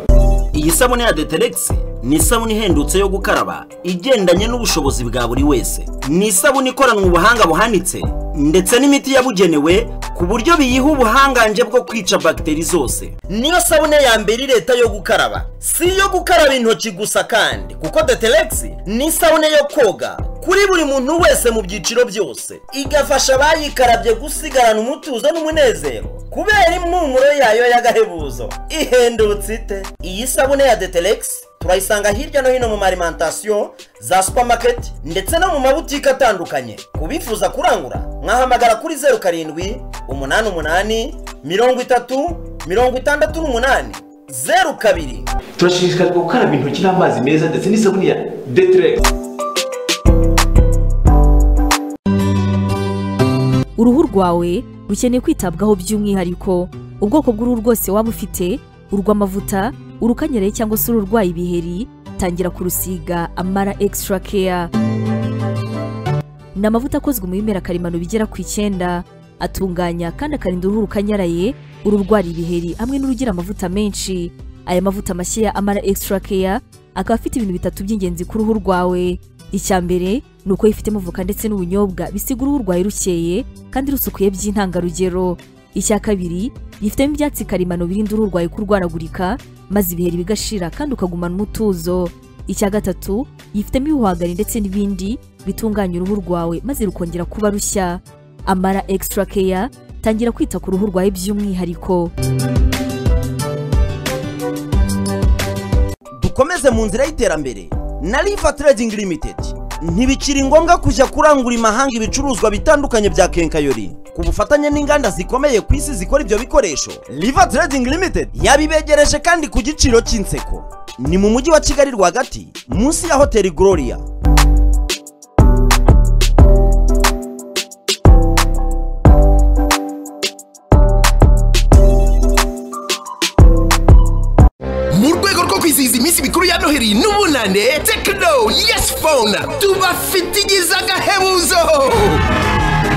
iyi sabune ya deterex ni isabune ihendutse yo gukaraba igendanye n'ubushobozi bwa buri wese ni isabune ikoranwe ubuhanga buhanitse ndetse n'imiti yabugenewe ku buryo biyiha ubuhangange bwo kwica bagiteri zose niyo sabune ya mbere leta yo gukaraba si iyo gukaraba intoki gusa kandi kuko deterex ni isabune yo koga kuri buri muntu wese mu byiciro byose igafasha abayikarabye gusigarana umutuzo n'umunezero kubera impumuro yayo y'agahebuzo ihendutse ite iyi sabune ya deterex turayisanga hirya no hino mu marimantasiyo za supamaketi ndetse no mu mabutike atandukanye ku bifuza kurangura mwahamagara kuri zeru karindwi umunani umunani mirongo itatu mirongo itandatu n'umunani zeru kabiri turashishikarizwa gukaraba intoki n'amazi meza ndetse n'isabune ya deterex uruhu rwawe rukeneye kwitabwaho by'umwihariko ubwoko bw'uruhu rwose waba ufite urw'amavuta urukanyereye cyangwa se ururwaye ibiheri tangira kurusiga amara extra care ni amavuta akozwe mu bimera karemano bigera ku icyenda atunganya kandi akarinda uruhu rukanyaraye ururwara ibiheri hamwe n'urugira amavuta menshi aya mavuta mashya ya amara extra care akaba afite ibintu bitatu by'ingenzi ku ruhu rwawe icya mbere ni uko yifitemo voka ndetse n'ubunyobwa bisiga uruhu rwawe rukeye kandi rusukuye by'intangarugero icya kabiri yifitemo ibyatsi karemano birinda uruhu rwawe kurwaragurika maze ibiheri bigashira kandi ukagumana umutuzo icya gatatu yifitemo ibihwagari ndetse n'ibindi bitunganya uruhu rwawe maze rukongera kuba rushya amara extra care tangira kwita ku ruhu rwawe by'umwihariko dukomeze mu nzira y'iterambere na riva trading limited ntibikiri ngombwa kujya kurangura imahanga ibicuruzwa bitandukanye bya kenkayori ku bufatanye n'inganda zikomeye ku isi zikora ibyo bikoresho riva trading limited yabibegereje kandi ku giciro cy'inseko ni mu mujyi wa kigali rwagati munsi ya hoteli gloria kwizihiza iminsi mikuru ya noheri n'ubunane tekino yesi fone tubafitigize agahebuzo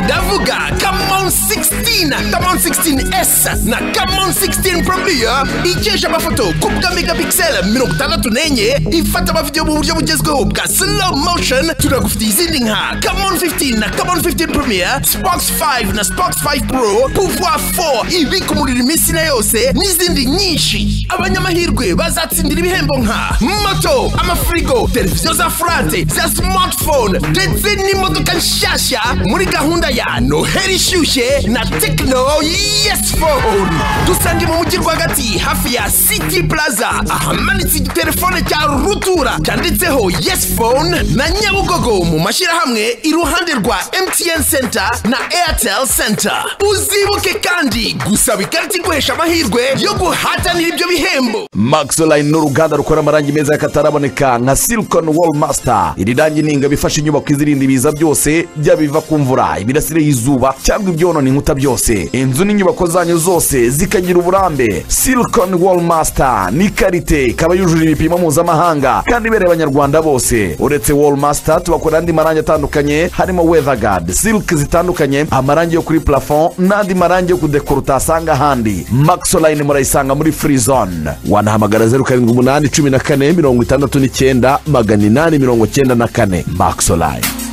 ndavuga kamon 16 kamon 16 s na kamon 16 promiya ikeje amafoto ku bwa megapixel mirongo itandatu n'enye ifata amavidewo mu buryo bugezweho bwa slow motion turagufitiye izindi nka kamon 15 na kamon 15 promiya spox 5 na spox 5 pro pouvoir 4 ibika umuriro iminsi na yose n'izindi nyinshi abanyamahirwe bazatsindira ibihembo nka moto amafirigo televiziyo za furate za smartphone ndetse n'imodoka nshyashya muri gahunda ya ya noheli ishyushye na tekino yesi fone dusange mu mujyi rwagati hafi ya siti puraza ahamanitse igitelefone cya rutura cyanditseho yesi fone na nyabugogo mu mashyirahamwe iruhande rwa emutiyeni senta na eyateli senta uzibuke kandi gusaba ikarita iguhesha amahirwe yo guhatanira ibyo bihembo maxline ni uruganda rukora amarangi meza y'akataraboneka nka silicon wall master iri rangi ni ingabo ifasha inyubako izirinda ibiza byose byaba ibiva ku mvura imirasire y'izuba cyangwa ibyonona inkuta byose inzu n'inyubako zanyu zose zikagira uburambe silicon wall master ni karite ikaba yujuje ibipimo mpuzamahanga kandi ibereye abanyarwanda bose uretse wall master tubakora andi marangi atandukanye harimo weather guard silk zitandukanye amarangi yo kuri plafond n'andi marangi yo kudekora utasanga ahandi maxoline murayisanga muri free zone wanahamagara zeru karindwi umunani cumi na kane mirongo itandatu n'icyenda magana inani mirongo icyenda na kane maxoline